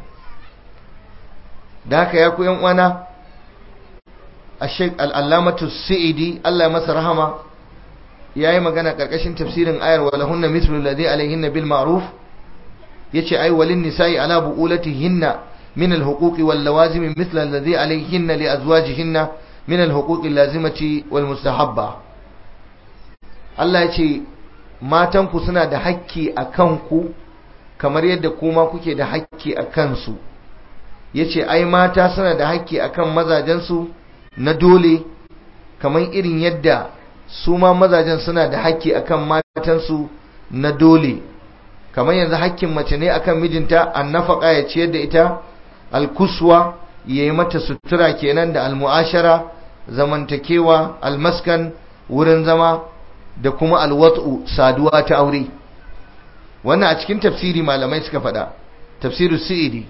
da haka ya ku uwana a sheik al'allamatu sa'idi Allah ya masa rahama ya yi magana ƙarƙashin tafsirin ayar wa lahunna mithlu ladhi alaihinna bil ma'ruf yace ai walin nisa'i ala bu'ulatihinna min al-huquqi wal lawazim mithla alladhi alaihinna li azwajihinna min al-huquqi al-lazimati wal mustahabba Allah yace matanku suna da hakki a kanku kamar yadda kuma kuke da hakki a kansu yace ai mata suna da hakki akan mazajensu na dole kamar irin yadda su ma mazajen suna da hakki akan matansu na dole kamar yanzu hakkin mace ne akan mijinta annafaka ya ciyar da ita alkuswa ya yi mata sutura kenan da almu'ashara zamantakewa almaskan wurin zama da kuma alwat'u saduwa ta aure wannan a cikin tafsiri malamai suka faɗa tafsiru su'idi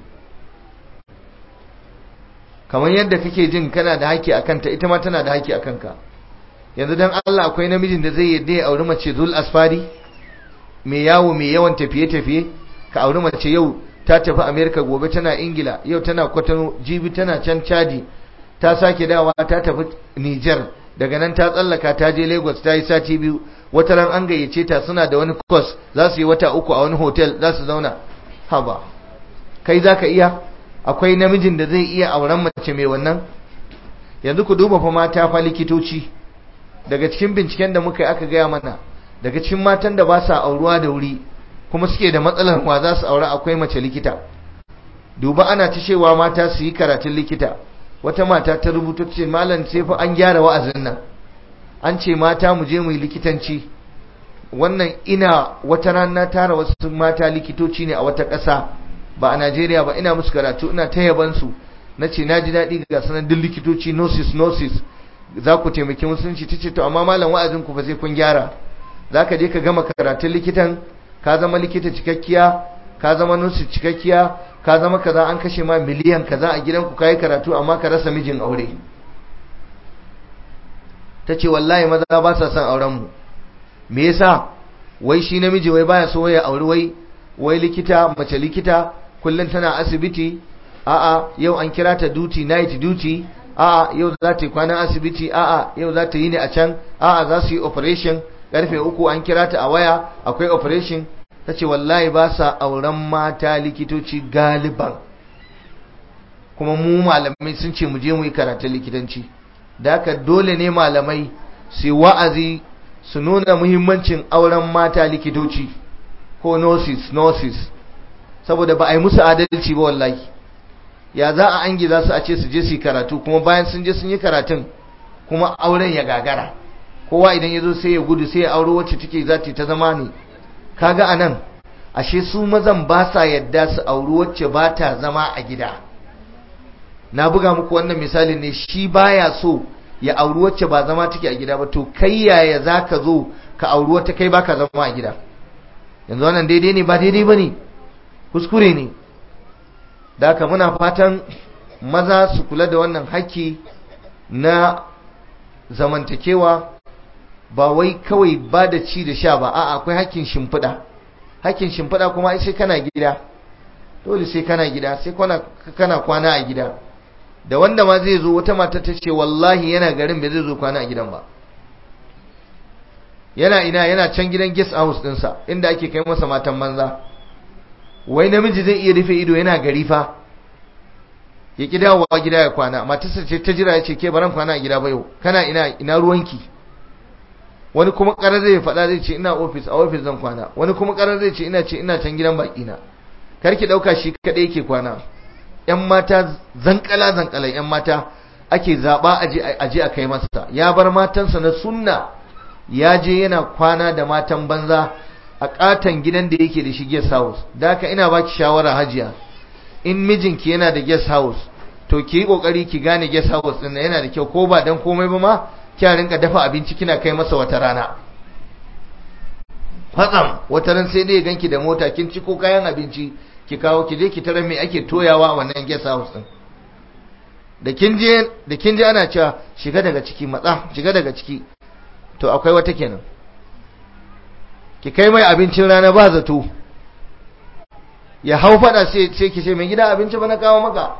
kamar yadda kake jin kana da haƙƙi akan ta ita ma tana da haƙƙi akan ka yanzu dan Allah akwai namijin da zai yadda ya auri mace zul asfari mai yawo mai yawan tafiye-tafiye ka auri mace yau ta tafi America gobe tana Ingila yau tana Kwatano jibi tana can Chadi ta sake dawa ta tafi Niger daga nan ta tsallaka ta je Lagos ta yi sati biyu wata ran an gayyace ta suna da wani course za su yi wata uku a wani hotel za su zauna haba kai zaka iya akwai namijin da zai iya auren mace mai wannan yanzu ku duba fa mata fa likitoci daga cikin binciken da muka yi aka gaya mana daga cikin matan da ba sa auruwa da wuri kuma suke da matsalar wa za su aure akwai mace likita duba ana ta cewa mata su yi karatun likita wata mata ta rubuta ce malam sai fa an gyara wa'azin nan an ce mata mu je mu yi likitanci wannan ina wata rana tara wasu mata likitoci ne a wata ƙasa ba a Najeriya ba ina musu karatu ina ta yaban su nace naji daɗi ga sanan duk likitoci nosis nosis za ku taimaki musulunci tace to amma malam wa'azin ku fa sai kun gyara zaka je ka gama karatun likitan ka zama likita cikakkiya ka zama nosis cikakkiya ka zama kaza an kashe ma miliyan kaza a gidanku kai karatu amma ka rasa mijin aure tace wallahi maza ba sa son auren mu me yasa wai shi namiji wai baya so ya auri wai wai likita mace likita kullum tana asibiti a'a yau an kira ta duty night duty a'a yau za ta yi kwanan asibiti a'a yau za ta yi ne a can a'a za su yi operation karfe uku an kira ta a waya akwai operation ta ce wallahi ba sa auren mata likitoci galiban kuma mu malamai sun ce mu je mu yi karatun likitanci da haka dole ne malamai su wa'azi su nuna muhimmancin auren mata likitoci ko nurses nurses saboda ba a yi musu adalci ba wallahi ya za a angi za su a ce su je su yi karatu kuma bayan sun je sun yi karatun kuma auren ya gagara kowa idan ya zo sai ya gudu sai ya auro wacce take za ta zama ne kaga a nan ashe su mazan ba sa yadda su auri wacce ba ta zama a gida na buga muku wannan misalin ne shi baya so ya auri wacce ba zama take a gida ba to kai yaya za ka zo ka auri wata kai baka zama a gida yanzu wannan daidai ne ba daidai ba ne kuskure ne da haka muna fatan maza su kula da wannan haƙƙi na zamantakewa ba wai kawai ba da ci da sha ba a akwai haƙƙin shimfiɗa haƙƙin shimfiɗa kuma sai kana gida dole sai kana gida sai kana kwana a gida da wanda ma zai zo wata mata ta ce wallahi yana garin bai zai zo kwana a gidan ba yana ina yana can gidan guest house ɗinsa inda ake kai masa matan manza wai namiji zai iya rufe ido yana gari fa ya ki dawowa gida ya kwana matarsa ce ta jira ya ce ke baran kwana a gida ba yau kana ina ina ruwanki wani kuma karar zai faɗa zai ce ina ofis a ofis zan kwana wani kuma karar zai ce ina ce ina can gidan baki na kar ki dauka shi kadai yake kwana yan mata zankala zankala yan mata ake zaba aje aje a kai masa ya bar matansa na sunna ya je yana kwana da matan banza a katan gidan da yake da shi guest house da haka ina baki shawara hajiya in mijinki yana da guest house to ki yi kokari ki gane guest house din yana da kyau ko ba dan komai ba ma kya rinka dafa abinci kina kai masa wata rana fatsam wata ran sai dai ganki da mota kin ci ko kayan abinci ki kawo ki je ki tarar me ake toyawa a wannan guest house din da kin je da kin je ana cewa shiga daga ciki matsa shiga daga ciki to akwai wata kenan ki kai mai abincin rana ba zato ya hau fada sai sai ki ce mai gida abinci ba na kawo maka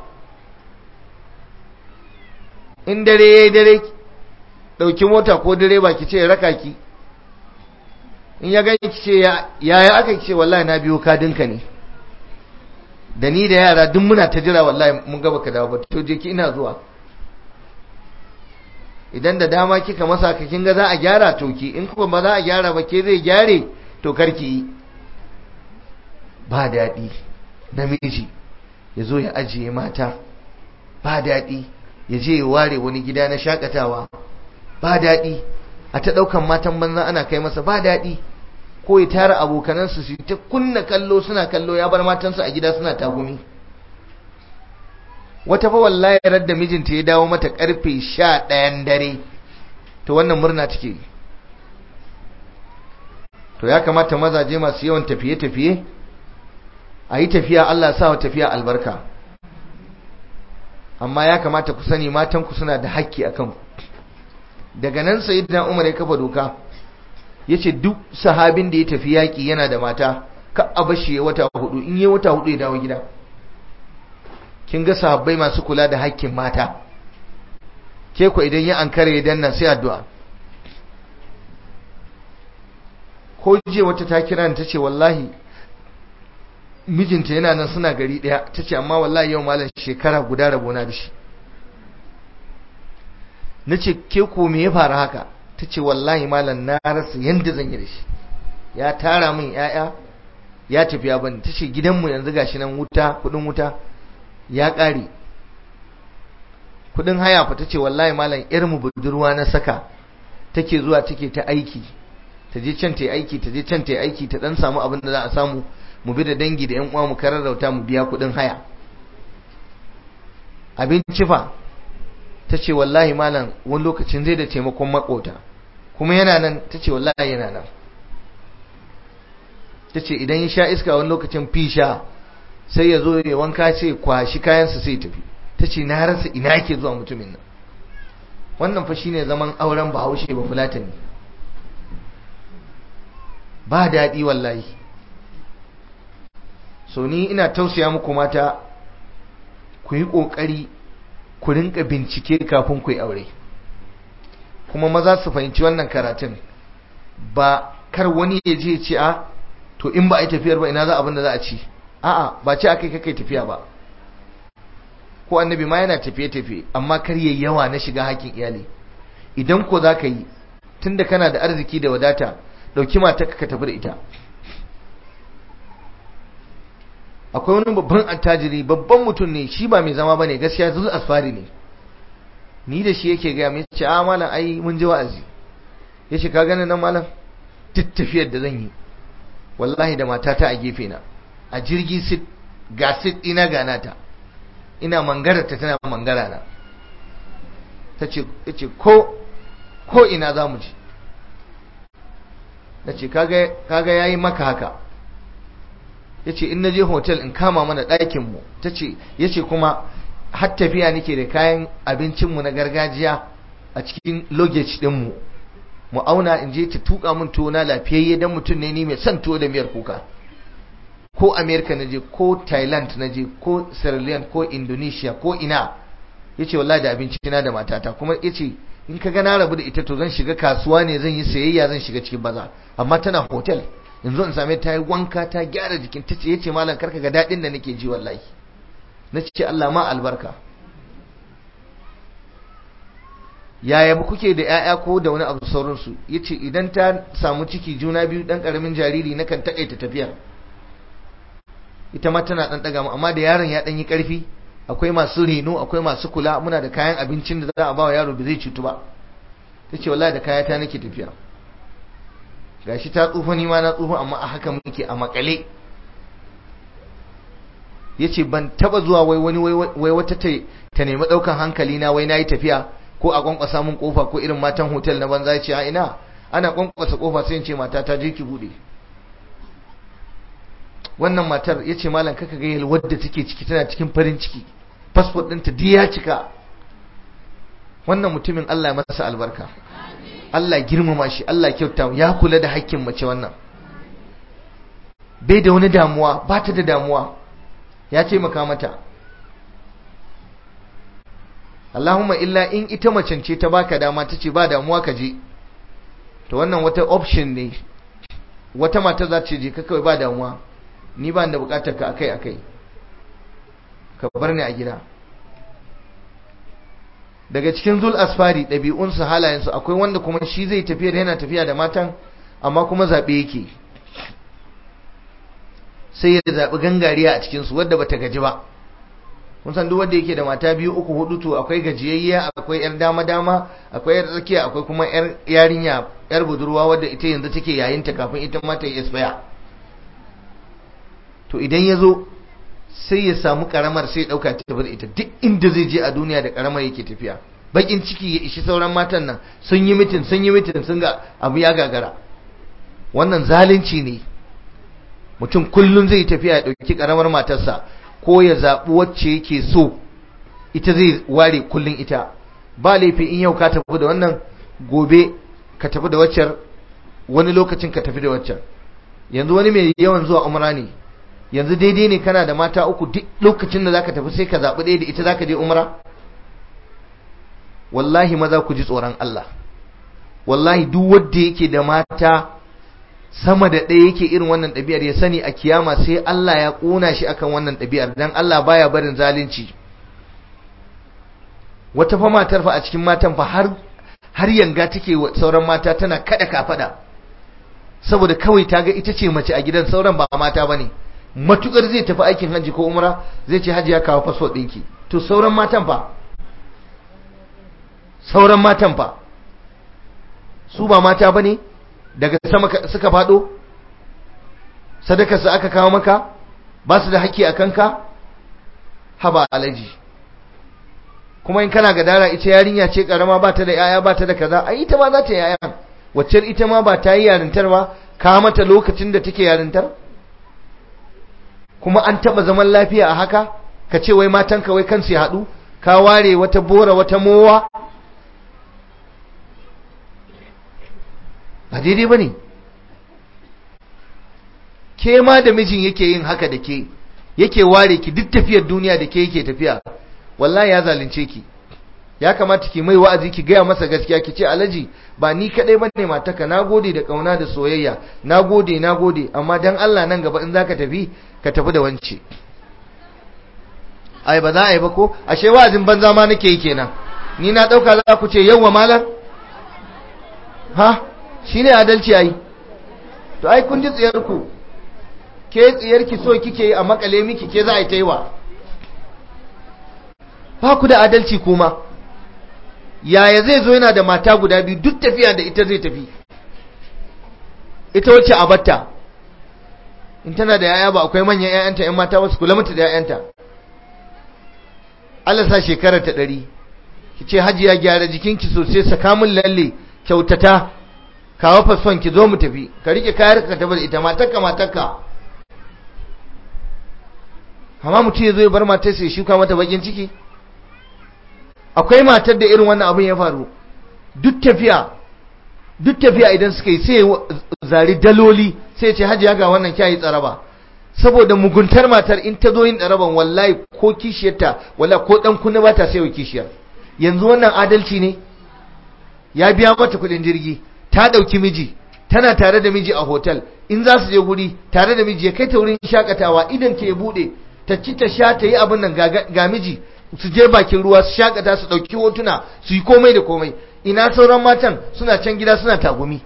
in dare yayi dare dauki mota ko direba ki ce raka ki in ya gani ki ce yaya aka ki ce wallahi na biyo kadinka ne da ni da yara duk muna ta jira wallahi mun gaba ka dawo ba to je ki ina zuwa idan da dama kika masa ka kin ga za a gyara to ki in kuma ba za a gyara ba ke zai gyare to karki yi ba daɗi namiji ya zo ya ajiye mata ba daɗi ya je ya ware wani gida na shakatawa ba daɗi a ta ɗaukan matan banza ana kai masa ba daɗi ko ya tara abokanansu su ta kunna kallo suna kallo ya bar matansu a gida suna tagumi wata fa wallahi da mijinta ya dawo mata karfe sha ɗayan dare to wannan murna take to ya kamata mazaje masu yawan tafiye-tafiye a yi tafiya Allah sa wa tafiya albarka amma ya kamata ku sani matanku suna da haƙƙi a kanku daga nan sayyidina Umar ya kafa doka yace duk sahabin da ya tafi yaki yana da mata ka a bashi ya wata hudu in yi wata hudu ya dawo gida kin ga sahabbai masu kula da haƙƙin mata ke ku idan ya ankare ya danna sai addu'a ko je wata ta kira ni tace wallahi mijinta yana nan suna gari daya tace amma wallahi yau malam shekara guda rabona da shi na ce ke ko me ya faru haka ta ce wallahi malam na rasa yadda zan yi da shi ya tara min ya'ya ya tafi ya bani ta ce gidanmu yanzu gashi nan wuta kudin wuta ya ƙare kudin haya fa ta ce wallahi malam mu budurwa na saka take zuwa take ta aiki ta je can ta yi aiki ta je can ta yi aiki ta dan samu abin da za a samu mu bi da dangi da yan uwa mu kararrauta mu biya kudin haya abinci fa ta ce wallahi malam wani lokacin zai da taimakon makota kuma yana nan ta ce wallahi yana nan ta ce idan ya sha iska wani lokacin fisha sai ya zo ya wanka ce kwashi kayansa sai tafi ta ce na rasa ina yake zuwa mutumin nan wannan fa shine zaman auren bahaushe ba fulatani ba daɗi wallahi so ni ina tausaya muku mata ku yi ƙoƙari ku rinka bincike kafin ku yi aure kuma maza su fahimci wannan karatun ba kar wani ya je ce a to in ba a yi tafiyar ba ina za abin da za a ci a'a ba ce akai kai tafiya ba ko annabi ma yana tafiye-tafiye amma kar yayi yawa na shiga hakkin iyali idan ko za ka yi tunda kana da arziki da wadata dauki mata ka tafi da ita akwai wani babban attajiri babban mutum ne shi ba mai zama bane gaskiya zul asfari ne ni da shi yake ga mai ce a malam ai mun ji wa'azi yace ka gani nan malam duk tafiyar da zan yi wallahi da matata a gefe na a jirgi sit ga sit ina ga nata ina mangara ta tana mangara na ta ce ko ko ina za mu ji na ce kaga ya yi maka haka ya ce in na je hotel in kama mana ɗakinmu ta ce ya ce kuma har tafiya nake da kayan abincinmu na gargajiya a cikin luggage ɗinmu mu auna in je ta tuka min tuwo na lafiyayye dan mutum ne ni mai son tuwo da miyar kuka ko america na je ko thailand na je ko sierra leone ko indonesia ko ina ya ce wallahi da abinci na da matata kuma ya ce in ka ga na rabu da ita to zan shiga kasuwa ne zan yi sayayya zan shiga cikin baza amma tana hotel in zo in same ta yi wanka ta gyara jikin ta ce ya ce malam karka ga daɗin da nake ji wallahi na ce Allah ma albarka yaya ba kuke da 'ya'ya ko da wani abu sauransu ya ce idan ta samu ciki juna biyu ɗan ƙaramin jariri na kan taƙaita tafiya ita ma tana ɗan ɗaga amma da yaron ya ɗan yi ƙarfi akwai masu reno akwai masu kula muna da kayan abincin da za a ba wa yaro da zai cutu ba ta ce wallahi da kayata nake tafiya gashi ta tsufa ni ma na tsufa amma a haka muke a makale ya ce ban taba zuwa wai wani wai wata ta nemi ɗaukan hankali na wai na yi tafiya ko a kwankwasa mun kofa ko irin matan hotel na banza ya ce a ina ana kwankwasa kofa sai in ce mata ta je ki bude wannan matar ya ce malam kaka ga yalwar da take ciki tana cikin farin ciki fasfot ɗinta duk ya cika wannan mutumin Allah ya masa albarka Allah girmama shi Allah kyauta ya kula da haƙƙin mace wannan bai da wani damuwa ba ta da damuwa ya taimaka mata Allahumma illa in ita macen ce ta baka dama ta ce ba damuwa ka je to wannan wata option ne wata mata za ta je ka kawai ba damuwa ni ba da bukatar ka akai akai ka bar ni a gida daga cikin zul asfari ɗabi'unsu halayensu akwai wanda kuma shi zai tafiya da yana tafiya da matan amma kuma zaɓe yake sai ya zaɓi gangariya a cikinsu wadda bata gaji ba kun san duk wanda yake da mata biyu uku hudu to akwai gajiyayya akwai yar dama dama akwai yar tsakiya akwai kuma yar yarinya yar budurwa wadda ita yanzu take yayin ta kafin ita ma ta yi expire to idan ya zo sai ya samu karamar sai ya dauka ta bar ita duk inda zai je a duniya da karamar yake tafiya bakin ciki ya ishi sauran matan nan sun yi mitin sun yi mitin sun ga abu ya gagara wannan zalunci ne mutum kullum zai tafiya ya dauki karamar matarsa ko ya zaɓi wacce yake so ita zai ware kullum ita ba laifi in yau ka tafi da wannan gobe ka tafi da waccar wani lokacin ka tafi da waccar yanzu wani mai yawan zuwa umra ne yanzu daidai ne kana da mata uku duk lokacin da zaka tafi sai ka zaɓi ɗaya da ita zaka je umra wallahi maza ku ji tsoron Allah wallahi duk wanda yake da mata sama da ɗaya yake irin wannan ɗabi'ar ya sani a kiyama sai Allah ya ƙona shi akan wannan ɗabi'ar dan Allah baya barin zalunci wata fa matar fa a cikin matan fa har har yanga take wa sauran mata tana kada kafada saboda kawai ta ga ita ce mace a gidan sauran ba mata bane matukar zai tafi aikin hajji ko umra zai ce hajji ya kawo fasfo ɗinki to sauran matan fa sauran matan fa su ba mata bane daga sama suka fado sadakarsa aka kawo maka ba su da haƙƙi a kanka haba alaji kuma in kana gadara ita yarinya ce karama ba ta da yaya ba ta da kaza ai ita ma za ta yaya wacce ita ma ba ta yi yarintar ba ka mata lokacin da take yarintar kuma an taba zaman lafiya a haka ka ce wai matan ka wai kansu ya haɗu ka ware wata bora wata mowa ba daidai ba ne ke ma da mijin yake yin haka da ke yake ware ki duk tafiyar duniya da ke yake tafiya wallahi ya zalunce ki ya kamata ki mai wa'azi ki gaya masa gaskiya ki ce alaji ba ni kadai bane mataka nagode da kauna da soyayya nagode nagode amma dan Allah nan gaba in zaka tafi ka tafi da wance ai ba za a yi ba ko ashe wa'azin banza ma nake yi kenan ni na dauka za ku ce yawwa malam ha shine adalci ai to ai kun ji tsiyar ku ke tsiyar ki so kike yi a makale miki ke za a yi ta yi wa ba ku da adalci kuma yaya zai zo yana da mata guda biyu duk tafiya da ita zai tafi ita wacce a batta in tana da yaya ba akwai manyan yayanta yan mata wasu kula mata da yayanta Allah sa shekarar ta ɗari ki ce hajiya gyara jikinki sosai saka min lalle kyautata kawo fasfon ki zo mu tafi ka rike kayar ka tafi da ita matarka matarka amma mutum ya zo ya bar matar sai shuka mata bakin ciki akwai matar da irin wannan abin ya faru duk tafiya duk tafiya idan suka yi sai zari daloli sai ce hajiya ga wannan kyayi tsaraba saboda muguntar matar in ta zo yin tsaraban wallahi ko kishiyarta wallahi ko dan kunna ba ta sai wa kishiyar yanzu wannan adalci ne ya biya mata kudin jirgi ta dauki miji tana tare da miji a hotel in za su je guri tare da miji ya kai ta wurin shakatawa idan ta ya bude ta ci ta sha ta yi abin nan ga miji su je bakin ruwa su shakata su dauki hotuna su yi komai da komai ina sauran matan suna can gida suna tagumi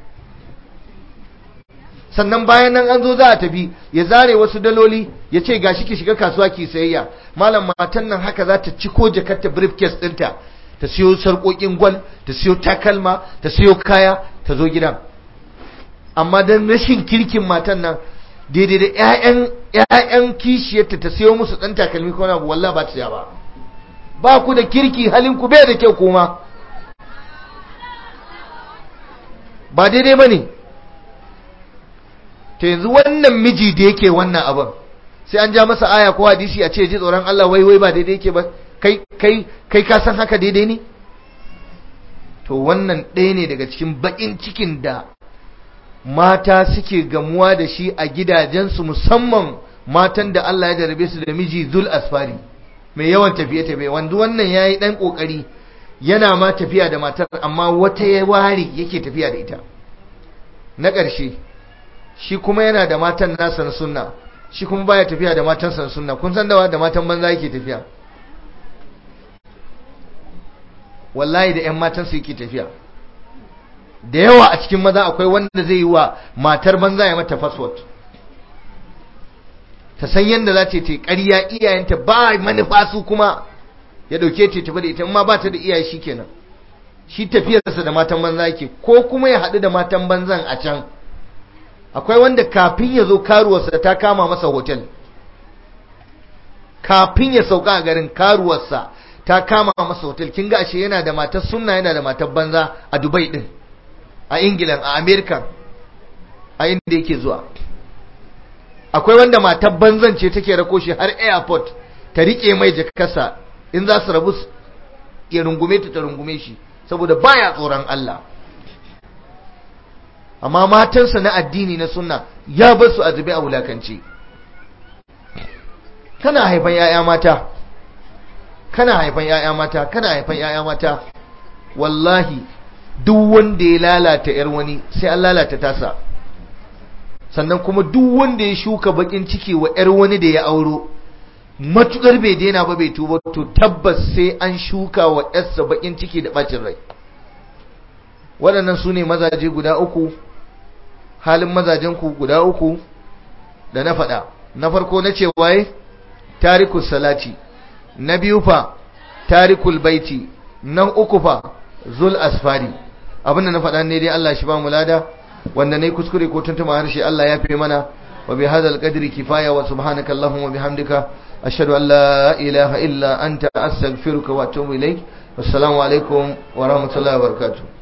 sannan bayan nan an zo za a tafi ya zare wasu daloli ya ce gashi ki shiga kasuwa ki sayayya malam matan nan haka za ta ciko jakarta briefcase ɗinta ta siyo sarƙoƙin gwal ta siyo takalma ta siyo kaya ta zo gidan amma don rashin kirkin matan nan daidai da 'ya'yan kishiyarta ta siyo musu ɗan takalmi ko na wallah ba ta ba ba ku da kirki halin ku bai da kyau kuma ba daidai ba ne ta yanzu wannan miji da yake wannan abin sai an ja masa aya ko hadisi a ce ji tsoron Allah wai wai ba daidai yake ba kai kai kai ka san haka daidai ne to wannan ɗaya ne daga cikin baƙin cikin da mata suke gamuwa da shi a gidajensu musamman matan da Allah ya jarabe su da miji zul asfari mai yawan tafiye-tafiye wanda wannan ya yi ɗan ƙoƙari yana ma tafiya da matar amma wata ya ware yake tafiya da ita na ƙarshe shi kuma yana da matan nasa na sunna shi kuma baya tafiya da matan sa sunna kun san dawa da matan banza yake tafiya wallahi da ƴan matan su yake tafiya da yawa a cikin maza akwai wanda zai yi wa matar banza ya mata password ta san yadda za ta yi ƙarya iyayenta ba manufa su kuma ya dauke ta tafi da ita amma ba ta da iyaye shi kenan shi tafiyarsa da matan banza yake ko kuma ya haɗu da matan banzan a can akwai wanda kafin ya zo karuwarsa ta kama masa hotel kafin ya sauka a garin karuwarsa ta kama masa hotel kin ga ashe yana da matar sunna yana da matar banza a Dubai din a England a America a inda yake zuwa akwai wanda matar banzan ce take rako shi har airport ta rike mai jakarsa in za su rabu ya rungume ta ta rungume shi saboda baya tsoron Allah amma matansa na addini na sunna ya bar su a zube a wulakance kana haifan yaya mata kana haifan yaya mata kana haifan yaya mata wallahi duk wanda ya lalata yar wani sai an lalata tasa sannan kuma duk wanda ya shuka bakin ciki wa yar wani da ya auro matukar bai daina ba bai tuba to tabbas sai an shuka wa yarsa bakin ciki da bacin rai waɗannan su ne mazaje guda uku halin mazajenku guda uku da na faɗa na farko na ce waye tarikul salati na biyu fa tarikul baiti na uku fa zul asfari abinda na faɗa ne dai Allah shi ba mu lada wanda ne kuskure ko tuntuma harshe Allah ya fi mana wa bi hadal qadri kifaya wa subhanaka allahumma bihamdika ashhadu an la ilaha illa anta astaghfiruka wa atubu ilaik wassalamu alaikum wa rahmatullahi wa barakatuh